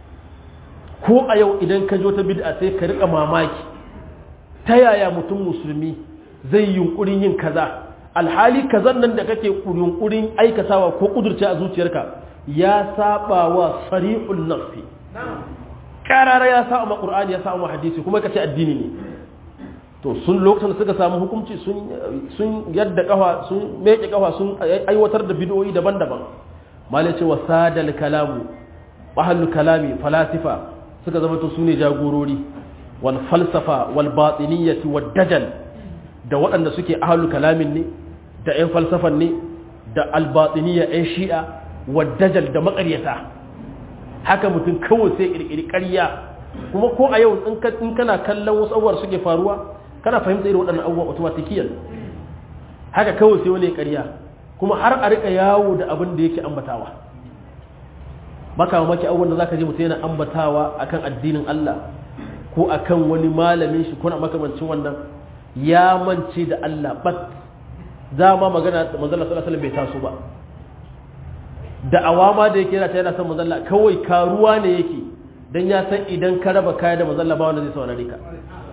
Speaker 1: ko a yau idan ka jo ta bid'a sai ka rika mamaki ta yaya mutum musulmi zai yunkurin yin kaza alhali kazan nan da kake yunkurin aikatawa ko kudurce a zuciyarka ya saba wa sarihul nafsi karara ya sa ma qur'ani ya sa ma hadisi kuma kace addini ne to sun lokacin da suka samu hukunci sun sun yadda kafa sun meke kafa sun aiwatar da bid'o'i daban-daban malai ce wasadal kalamu ahlul kalami falasifa suka zama to sune jagorori wal falsafa wal batiniyyati wad dajal da waɗanda suke ahlul kalamin ne da ƴan falsafan ne da al batiniyya ƴan shi'a wad dajal da maƙaryata haka mutum kawai sai kirkiri ƙarya kuma ko a yau in kana kallon wasu abubuwa suke faruwa kana fahimta irin waɗannan abubuwa automatikiyan haka kawai sai wani ƙarya kuma har a rika yawo da abin da yake ambatawa baka mamaki abubuwan da zaka je mutum yana ambatawa akan addinin Allah ko akan wani malamin shi ko na makamancin wannan ya mance da Allah bat dama magana manzala sallallahu alaihi bai taso ba da awama da yake yana ta yana son manzala kawai karuwa ne yake dan ya san idan ka raba kaya da manzala ba wanda zai saurare ka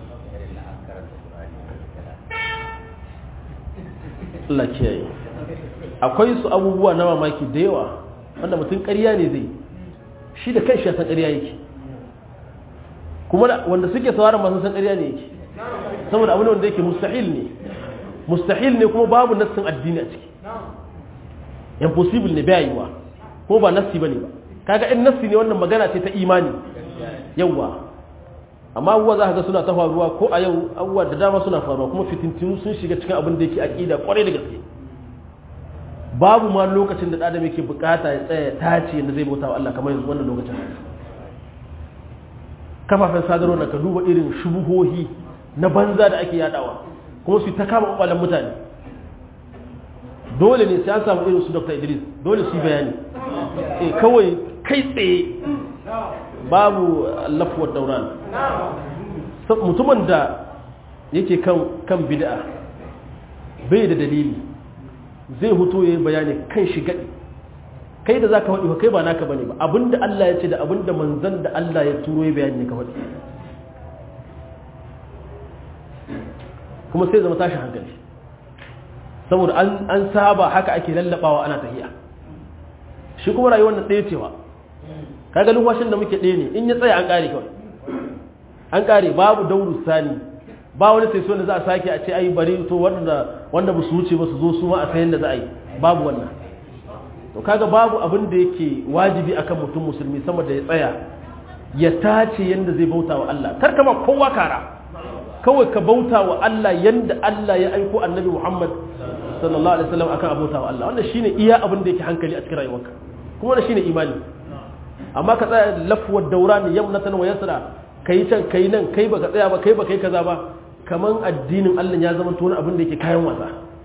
Speaker 1: Allah kiyaye akwai su abubuwa na mamaki da yawa wanda mutum ƙarya ne zai shi da kanshi ya san ƙarya yake kuma wanda suke sauraron masu san ƙarya ne yake saboda abu ne wanda yake mustahil ne mustahil ne kuma babu nassin addini a ciki impossible ne bai yiwa ko ba nassi bane ba kaga in nassi ne wannan magana ce ta imani yawa amma abubuwa za ka ga suna ta faruwa ko a yau abubuwa da dama suna faruwa kuma fitintinu sun shiga cikin abin da yake aqida kwarai da gaske babu ma lokacin da adam yake bukata ya tsaya tace yadda zai bauta wa Allah kamar yanzu wannan lokacin kafafen sadarwa na ka duba irin shubuhohi na banza da ake yadawa kuma su ta kama kwakwalen mutane dole ne sai an samu irin su dr idris dole su yi bayani eh kawai kai tsaye babu lafuwar dauran mutumin da yake kan bid'a bai da dalili zai huto ya yi bayani kan shi gaɗi kai da za ka faɗi kai ba naka bane ba abinda Allah ya ce da abinda manzan da Allah ya turo ya bayani ne ka faɗi kuma sai zama tashin hankali saboda an saba haka ake lallabawa ana tahiya shi kuma rayuwar nan ɗaya cewa kaga lumwashin da muke ɗaya ne in ya tsaya an ƙare kawai an ƙare babu dauru sani ba wani sai so da za a sake a ce ai bari to wanda wanda ba su wuce ba su zo su ma a sayan da za a yi babu wannan to kaga babu abin da yake wajibi akan mutum musulmi sama da ya tsaya ya tace yanda zai bauta wa Allah kar ka ba kowa kara kawai ka bauta wa Allah yanda Allah ya aiko annabi Muhammad sallallahu alaihi wasallam akan abota wa Allah wannan shine iya abin da yake hankali a cikin rayuwarka kuma wannan shine imani amma ka tsaya lafuwar dauran yamnatan wa yasra kai can kai nan kai baka tsaya ba kai baka yi kaza ba kaman addinin Allah ya zama wani abin da yake kayan wasa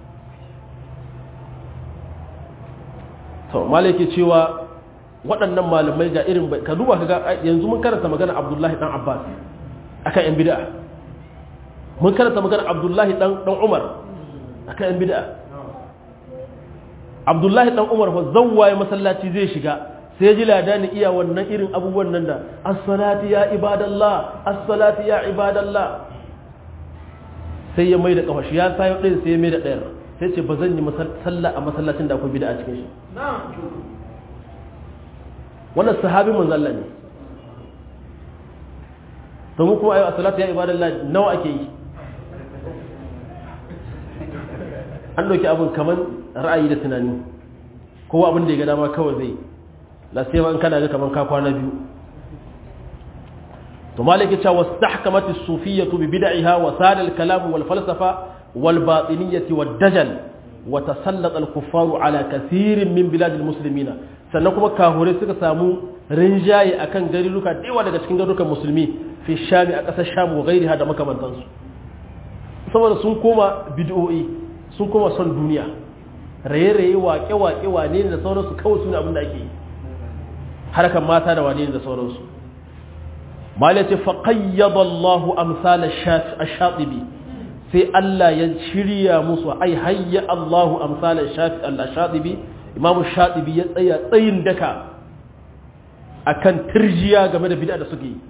Speaker 1: to malaki cewa waɗannan malamai ga irin ka duba ka ga yanzu mun karanta magana Abdullahi dan Abbas akan yan bid'a mun karanta magana Abdullahi dan dan Umar akan yan bid'a Abdullahi dan Umar fa zawwaye masallaci zai shiga sai ji ladani iya wannan irin abubuwan nan da as-salati ya ibadallah as-salati ya ibadallah sai ya mai da kafa shi ya sayo ɗin sai ya mai da ɗayar sai ce ba zan yi sallah a masallacin da akwai bida a cikin shi wannan sahabi manzalla ne domin kuma ayo a salatu ya ibadallah nawa ake yi an ɗauki abin kamar ra'ayi da tunani kowa abin da ya ga dama kawai zai la sai ma kana ga kamar ka kwana biyu to maliki cewa wastahkamat as-sufiyyah bi bid'iha wa sada al-kalam wal falsafa wal batiniyyah wad dajal wa tasallata al-kuffaru ala kathirin min bilad al-muslimina sannan kuma kahure suka samu rinjaye akan garuruka dewa daga cikin garurukan musulmi fi shami a ƙasar sham wa gairiha da makamantansu saboda sun koma bid'o'i sun koma son duniya raye-raye waƙe-waƙe wane ne da sauransu kawai suna abin da ake yi harkar mata da wane ne da sauransu mali ce faƙayyada Allahu amsala ash-shatibi sai Allah ya shirya musu ai hayya Allahu amsala ash-shatibi imamu shatibi ya tsaya tsayin daka akan turjiya game da bid'a da suke yi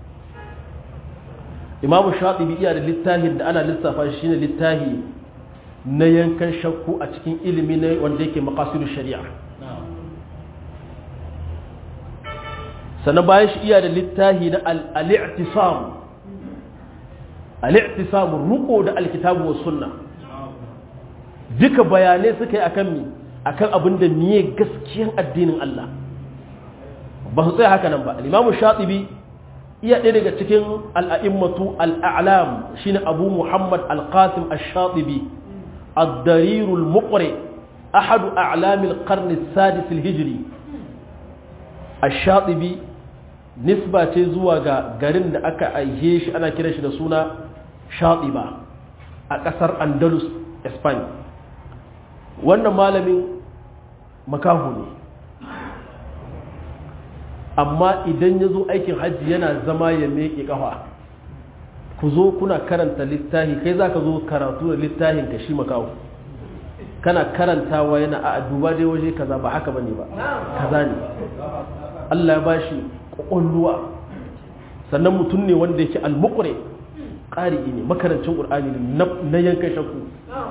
Speaker 1: imamu shatibi iya da littafin da ana lissafa shi shine littafi na yankan shakku a cikin ilimi ne wanda yake maqasidu shari'a sannan bayan shi iya da littafi na al-i'tisam al-i'tisam ruko da alkitabu was sunna duka bayanai suka yi akan mi akan abin da miye gaskiyan addinin Allah ba su tsaya haka nan ba al-imamu shatibi iya ɗaya daga cikin al'a'immatu al'alam shi ne abu muhammad al-qasim al-shatibi al-darirul muqri ahadu a'lamil qarni sadis hijiri al-shatibi nisba ce zuwa ga garin da aka aihe shi ana kira shi da suna shatiba a ƙasar andalus spain wannan malamin makahu ne amma idan ya zo aikin hajji yana zama ya meƙe ƙafa ku zo kuna karanta littafi kai za ka zo karatu da littafin ka shi makawo kana karantawa yana a duba dai waje kaza ba haka bane ba kaza ne Allah ya bashi ƙwaƙwalluwa sannan mutum ne wanda yake almuqri ƙari ne makarancin ƙur'ani ne na yankan shakku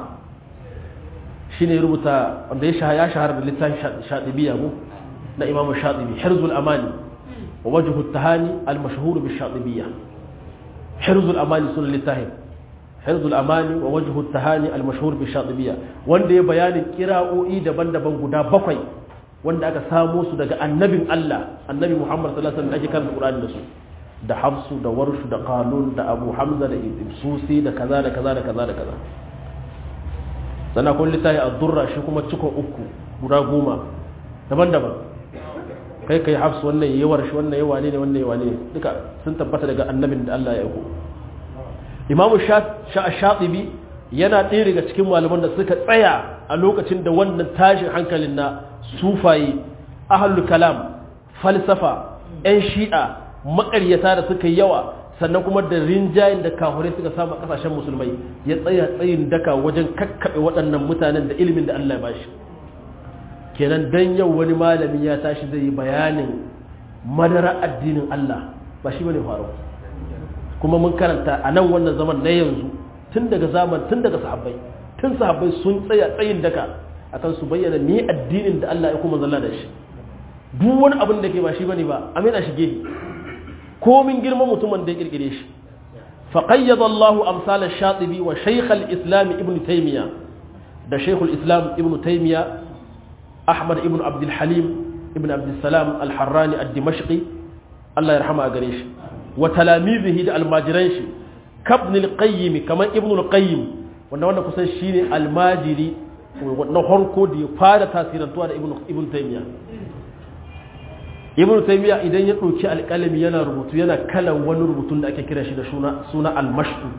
Speaker 1: shine rubuta wanda ya shahara da littafin shadibiya mu na imamu shatibi hirzul amani wa wajhu tahani al-mashhur bi shatibiyya hirzul amani sunan littafin hirzul amani wa wajhu tahani al-mashhur bi shatibiyya wanda ya bayanin kira'o'i daban-daban guda bakwai wanda aka samo su daga annabin Allah annabi Muhammad sallallahu alaihi wasallam ake karanta Qur'ani da su da Hafsu da Warshu da Qalun da Abu Hamza da Susi da kaza da kaza da kaza da kaza sannan kun littafi ad-durra shi kuma cikon uku guda goma daban-daban kai kai hafsu wannan yayi warshi wannan yayi wane ne wannan yayi wane ne duka sun tabbata daga annabin da Allah ya aiko Imam Shatibi yana ɗaya daga cikin malaman da suka tsaya a lokacin da wannan tashin hankalin na sufaye ahlul kalam falsafa yan shi'a maƙaryata da suka yawa sannan kuma da rinjayen da kafirai suka samu a kasashen musulmai ya tsaya tsayin daka wajen kakkaɓe waɗannan mutanen da ilimin da Allah ya bashi kenan dan yau wani malami ya tashi zai yi bayanin madara addinin Allah ba shi bane faru kuma mun karanta a nan wannan zaman na yanzu tun daga zaman tun daga sahabbai tun sahabbai sun tsaya tsayin daka akan su bayyana ni addinin da Allah ya kuma zalla da shi duk wani abin da ke ba shi bane ba amina shige komin girman mutumin da ya kirkire shi فقيض الله أمثال الشاطبي وشيخ الإسلام ابن تيمية ده شيخ الإسلام ابن تيمية أحمد ابن عبد الحليم ابن عبد السلام الحراني الدمشقي الله يرحمه أقريش وتلاميذه ده الماجرينش كابن القيم كما ابن القيم wanda wanda kusan shine almajiri na harko da ya fara tasirantuwa da ibn taymiya ibn taymiya idan ya ɗauki alƙalami yana rubutu yana kalan wani rubutun da ake kira shi da suna almashtu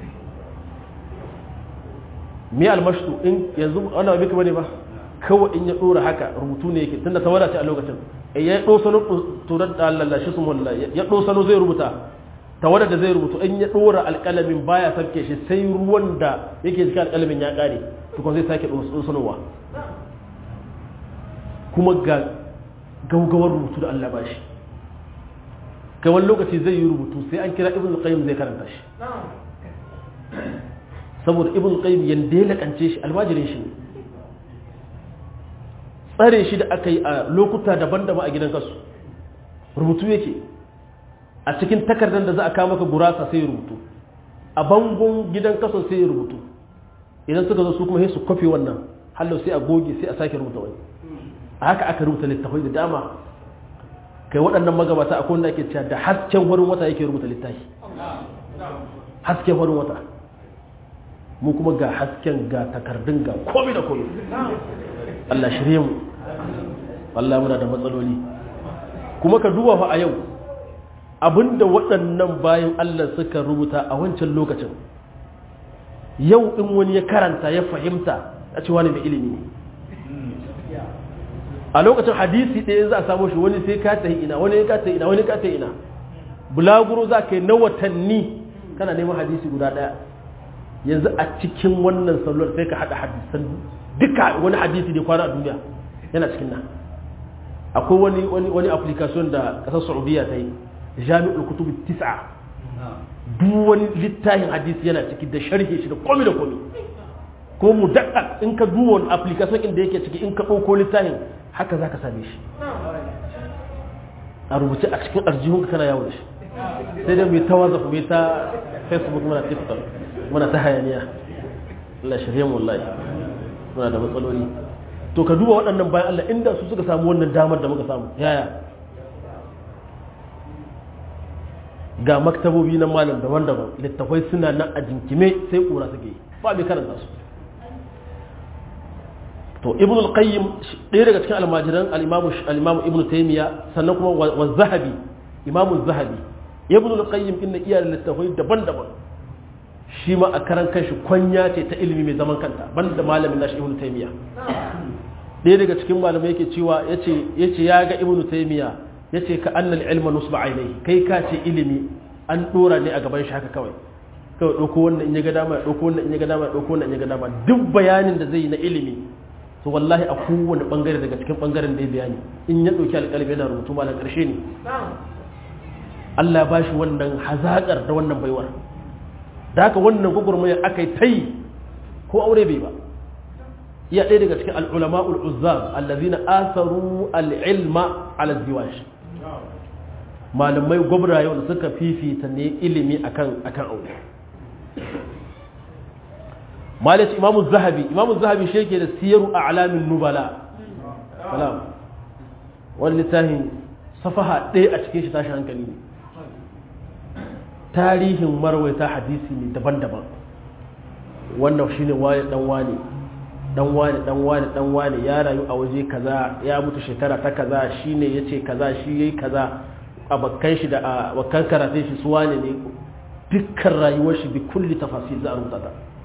Speaker 1: me almashtu in yanzu ana bika bane ba kawai in ya ɗora haka rubutu ne yake tunda tawada ce a lokacin ya ɗosano turar da Allah shi sun wallah ya ɗosano zai rubuta tawada da zai rubutu in ya ɗora alƙalamin baya sarke shi sai ruwan da yake jikin alƙalamin ya ƙare tukun zai sake ɗosanowa kuma ga gaugawar rubutu da Allah ba shi kai wani lokaci zai yi rubutu sai an kira ibn qayyim zai karanta shi saboda ibn qayyim yanda ya lakance shi almajirin shi tsare shi da aka yi a lokuta daban-daban a gidan kasu rubutu yake a cikin takardar da za a kawo maka gurasa sai rubutu a bangon gidan kaso sai rubutu idan suka zo su kuma sai su kwafe wannan hallo sai a goge sai a sake rubuta wani a haka aka rubuta littafai da dama kai waɗannan magabata akwai wanda ake cewa da hasken farin wata yake rubuta littafi hasken farin wata mu kuma ga hasken ga takardun ga komai da komai Allah shirye mu Allah muna da matsaloli kuma ka duba fa a yau abinda waɗannan bayan Allah suka rubuta a wancan lokacin yau in wani ya karanta ya fahimta a ce wani mai ilimi ne a lokacin hadisi ɗaya za a samu shi wani sai ka tahi ina wani ka tahi ina wani ka tahi ina bulaguro za ka yi na watanni kana neman hadisi guda ɗaya yanzu a cikin wannan sallar sai ka haɗa hadisan duka wani hadisi da kwana a duniya yana cikin nan akwai wani wani wani application da ƙasar saudiya ta yi jami'ul kutub tis'a duk wani littafin hadisi yana ciki da sharhi shi da komai da komai ko mu daɗa in ka duba wani application inda yake ciki in ka ɗauko littafin haka za ka same shi a rubuce a cikin arjihunka kana yawo da shi sai dai mai ta whatsapp mai ta facebook muna tiktok muna ta hayaniya Allah shirye mu wallahi muna da matsaloli to ka duba waɗannan bayan Allah inda su suka samu wannan damar da muka samu yaya ga maktabobi na malam daban-daban littafai suna nan a jinkime sai kura suke yi ba mai karanta su to ibn al-qayyim ɗaya daga cikin almajiran al-imam ibn taymiya sannan kuma wa zahabi imam zahabi ibn al-qayyim inna iya littafai daban-daban shi ma a karan kanshi kwanya ce ta ilimi mai zaman kanta banda malamin nashi ibn taymiya ɗaya daga cikin malamai yake cewa yace yace ya ga ibn taymiya yace ka annal ilma nusba ainihi kai ka ce ilimi an dora ne a gaban shi haka kawai kawai ɗauko wannan in ya ga dama ɗauko wannan in ya ga dama ɗauko wannan in ya ga dama duk bayanin da zai yi na ilimi to wallahi a kowane bangare daga cikin bangaren da ya bayani in ya ɗauki alƙalmi yana rubutu malam ƙarshe ne Allah ba shi wannan hazaƙar da wannan baiwar da haka wannan gwagwarmayar aka yi ta yi ko aure bai ba iya ɗaya daga cikin al'ulama ul'uzzam allazina asaru al'ilma ala ziwash malamai gwabra yau da suka fifita ne ilimi akan akan aure malaci imamu zahabi imamu zahabi shi yake da siyaru a alamin nubala salam wani littafin safaha ɗaya a cikin shi tashi hankali ne tarihin marwaita hadisi ne daban-daban wannan shi ne wani ɗan wani ɗan wani ɗan wani ɗan wani ya rayu a waje kaza ya mutu shekara ta kaza shi ne ya ce kaza shi ya yi kaza a bakkan shi da a bakkan karatun shi su wane ne dukkan rayuwar shi bi kulli tafasir za a rubuta ta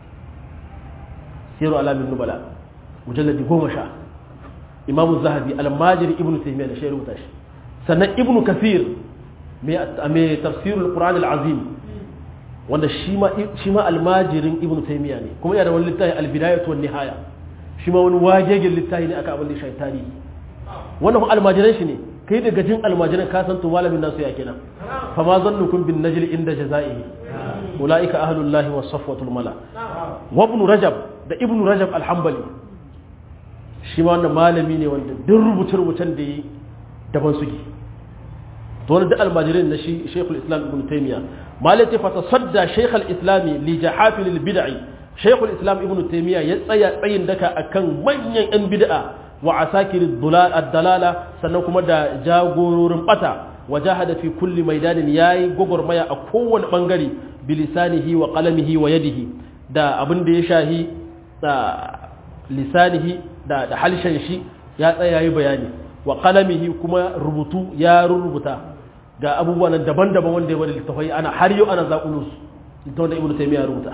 Speaker 1: siru alamin nubala mujalladi goma sha imamu zahabi almajiri ibnu taymiya da shi rubuta shi sannan ibnu kathir mai tafsirul qur'an al-azim wanda shi ma shi ma almajirin ibnu taymiya ne kuma yana da wani littafi al-bidayatu wan nihaya shi ma wani wagegen littafi ne aka abin da shi tarihi wannan kuma almajiran shi ne kai daga jin almajiran ka san to malamin nasu ya kenan fa ma zannukum bin najl inda jazaihi ulaika ahlullahi was safwatul mala wa ibn rajab da ibn rajab al-hanbali shi ma wannan malami ne wanda duk rubuce-rubucen da yi daban suke to wani duk almajirin na shi shekul islam ibn taymiya malai ce fata sadda shekul islami li jahafil bid'i shekul islam ibn taymiya ya tsaya tsayin daka akan manyan yan bid'a wa asakir ad-dalala sannan kuma da jagororin bata wajahada fi kulli maidanin yayi gogormaya a kowane bangare bilisanihi wa qalamihi wa yadihi da abin da ya shahi da lisanihi da da halshen shi ya tsaya yayi bayani wa qalamihi kuma rubutu ya rubuta ga abubuwan daban-daban wanda ya bada littafai ana har yau ana zaƙulu su littafin da ibnu taymiya rubuta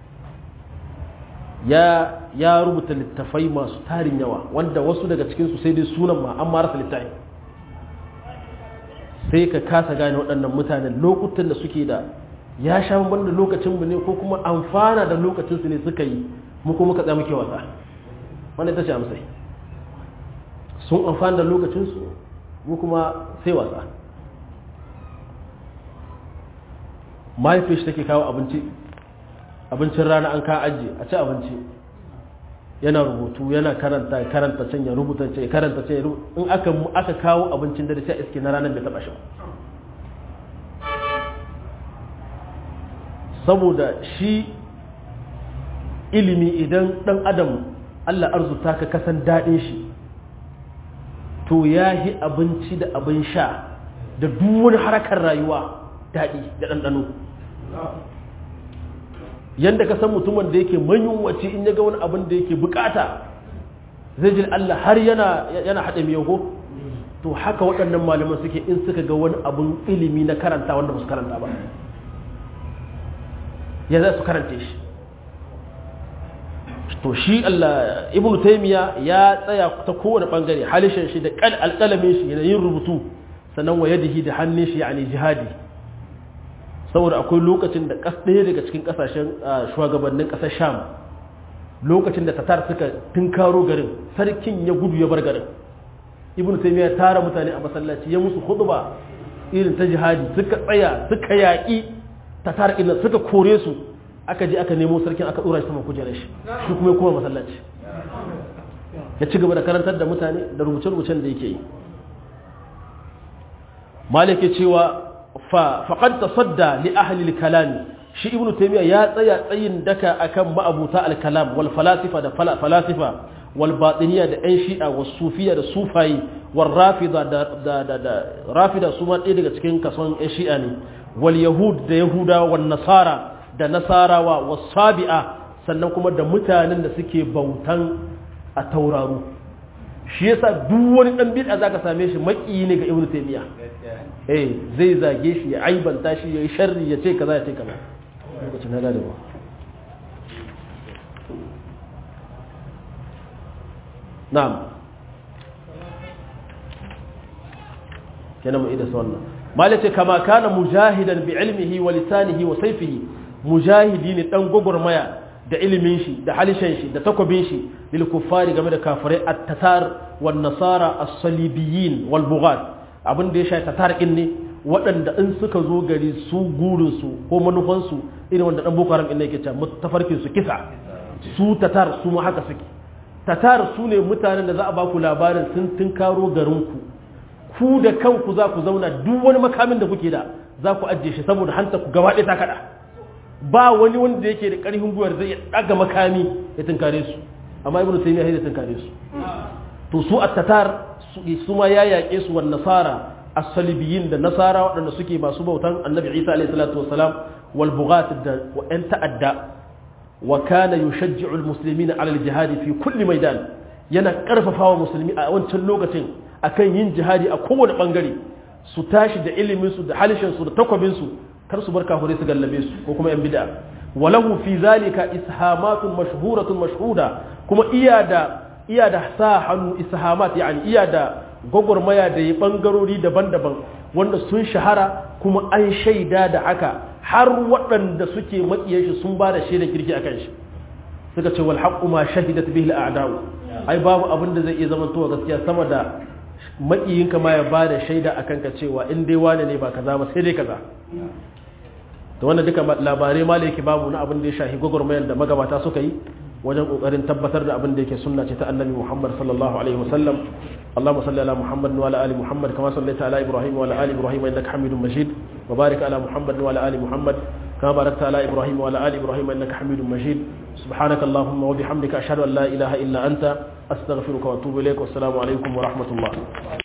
Speaker 1: ya ya rubuta littafai masu tarin yawa wanda wasu daga cikin su sai dai sunan ma an ma rasa littafi sai ka kasa gane waɗannan mutanen lokutan da suke da ya sha bamban da lokacin mu ne ko kuma amfana da lokacin su ne suka yi mu kuma muka tsaya muke wasa wannan ita ce amsai sun amfana da lokacin su mu kuma sai wasa mahaifin shi take kawo abinci abincin rana an ka ajiye a ci abinci yana rubutu yana karanta karanta can ya rubuta can ya karanta can ya rubuta in aka aka kawo abincin dare sai iske na ranar bai taba shi saboda shi ilimi idan dan adam Allah arzuta ka kasan daɗin shi to ya yi abinci da abin sha da duk wani harakar rayuwa daɗi da ɗanɗano yadda ka san mutumin da yake manyunwaci in ya ga wani abin da yake bukata zai ji Allah har yana yana haɗe miyago to haka waɗannan malaman suke in suka ga wani abin ilimi na karanta wanda ba su karanta ba ya za su karanta shi to shi Allah ibn taymiya ya tsaya ta kowane bangare halishin shi da alƙalamin shi yana yin rubutu sannan wa yadihi da hannun shi yani jihadi saboda akwai lokacin da ɗaya daga cikin ƙasashen shugabannin ƙasar sham lokacin da tatar suka tunkaro garin sarkin ya gudu ya bar garin ibn taymiya ya tara mutane a masallaci ya musu khutba irin ta jihadi suka tsaya suka yaƙi tatar ina suka kore su aka je aka nemo sarkin aka dora shi saman kujerar shi shi kuma ya koma masallaci ya ci gaba da karantar da mutane da rubuce-rubucen da yake yi malik ya cewa fa faqad tasadda li ahli al-kalam shi ibnu taymiya ya tsaya tsayin daka akan ma'abuta al-kalam wal falasifa da falasifa wal batiniya da ɗan shi'a was sufiya da sufayi wal rafida da da da, da rafida su ma ɗaya daga cikin kason ɗan shi'a ne wal yahud da yahudawa wan nasara da nasarawa was sabi'a sannan kuma da mutanen da suke bautan a tauraru shi yasa duk wani dan bid'a zaka same shi maki ne ga ibnu taymiya eh zai zage shi ya aibanta shi ya yi sharri ya ce kaza ya ce kaza lokacin na gane ba na'am kenan mu ida wannan malace kama kana mujahidan bi ilmihi wa lisanihi wa sayfihi mujahidi ne dan gogormaya da ilimin shi da halishan shi da takwabin shi lil kuffari game da kafirai at-tatar wan nasara as-salibiyyin wal bughat abin da ya shafi tatar ne waɗanda in suka zo gari su gurin su ko manufan su irin wanda dan boko haram din yake cewa tafarkin su kisa su tatar su ma haka suke tatar su ne mutanen da za a ba ku labarin sun tunkaro garin ku ku da kanku za ku zauna duk wani makamin da kuke da za ku ajiye shi saboda hanta ku gaba ɗaya ta kaɗa ba wani wanda yake da ƙarfin gwiwar zai ɗaga makami ya tunkare su amma ibnu taymiya ya tunkare su to su at-tatar su ma ya yaƙe su wan nasara as-salibiyin da nasara waɗanda suke masu bautan annabi Isa alayhi salatu wassalam wal bughat da wa'an ta'adda wa kana yushajji'u al-muslimina 'ala al-jihad fi kulli maidan yana karfafawa musulmi a wancan lokacin akan yin jihadi a kowane bangare su tashi da ilimin su da halishin su da takwabin su kar su bar kafirai su gallabe su ko kuma yan bid'a walahu fi zalika ishamatun mashhuratun mashhuda kuma iya da iya da sa hannu ishamat yani iya da gwagwarmaya da ya bangarori daban-daban wanda sun shahara kuma an shaida da haka har waɗanda suke maƙiyar shi sun ba da shaida kirki a kan shi suka ce wal haqqu ma shahidat bihi al a'da'u ai babu abin da zai iya zama to gaskiya sama da maƙiyinka ma ya ba da shaida akan ka cewa in dai wane ne ba kaza ba sai dai kaza to wannan duka labarai ma yake babu na abin da ya shahi gwagwarmayar da magabata suka yi wajen kokarin tabbatar da abin da yake sunna ce ta annabi Muhammad sallallahu alaihi wasallam Allahumma salli ala Muhammad wa ala ali Muhammad kama sallaita ala Ibrahim wa ala ali Ibrahim innaka Hamidum Majid wa barik ala Muhammad wa ala ali Muhammad kama barakta ala Ibrahim wa ala ali Ibrahim innaka Hamidum Majid subhanaka Allahumma wa bihamdika ashhadu an la ilaha illa anta astaghfiruka wa atubu ilaik wa assalamu alaikum wa rahmatullah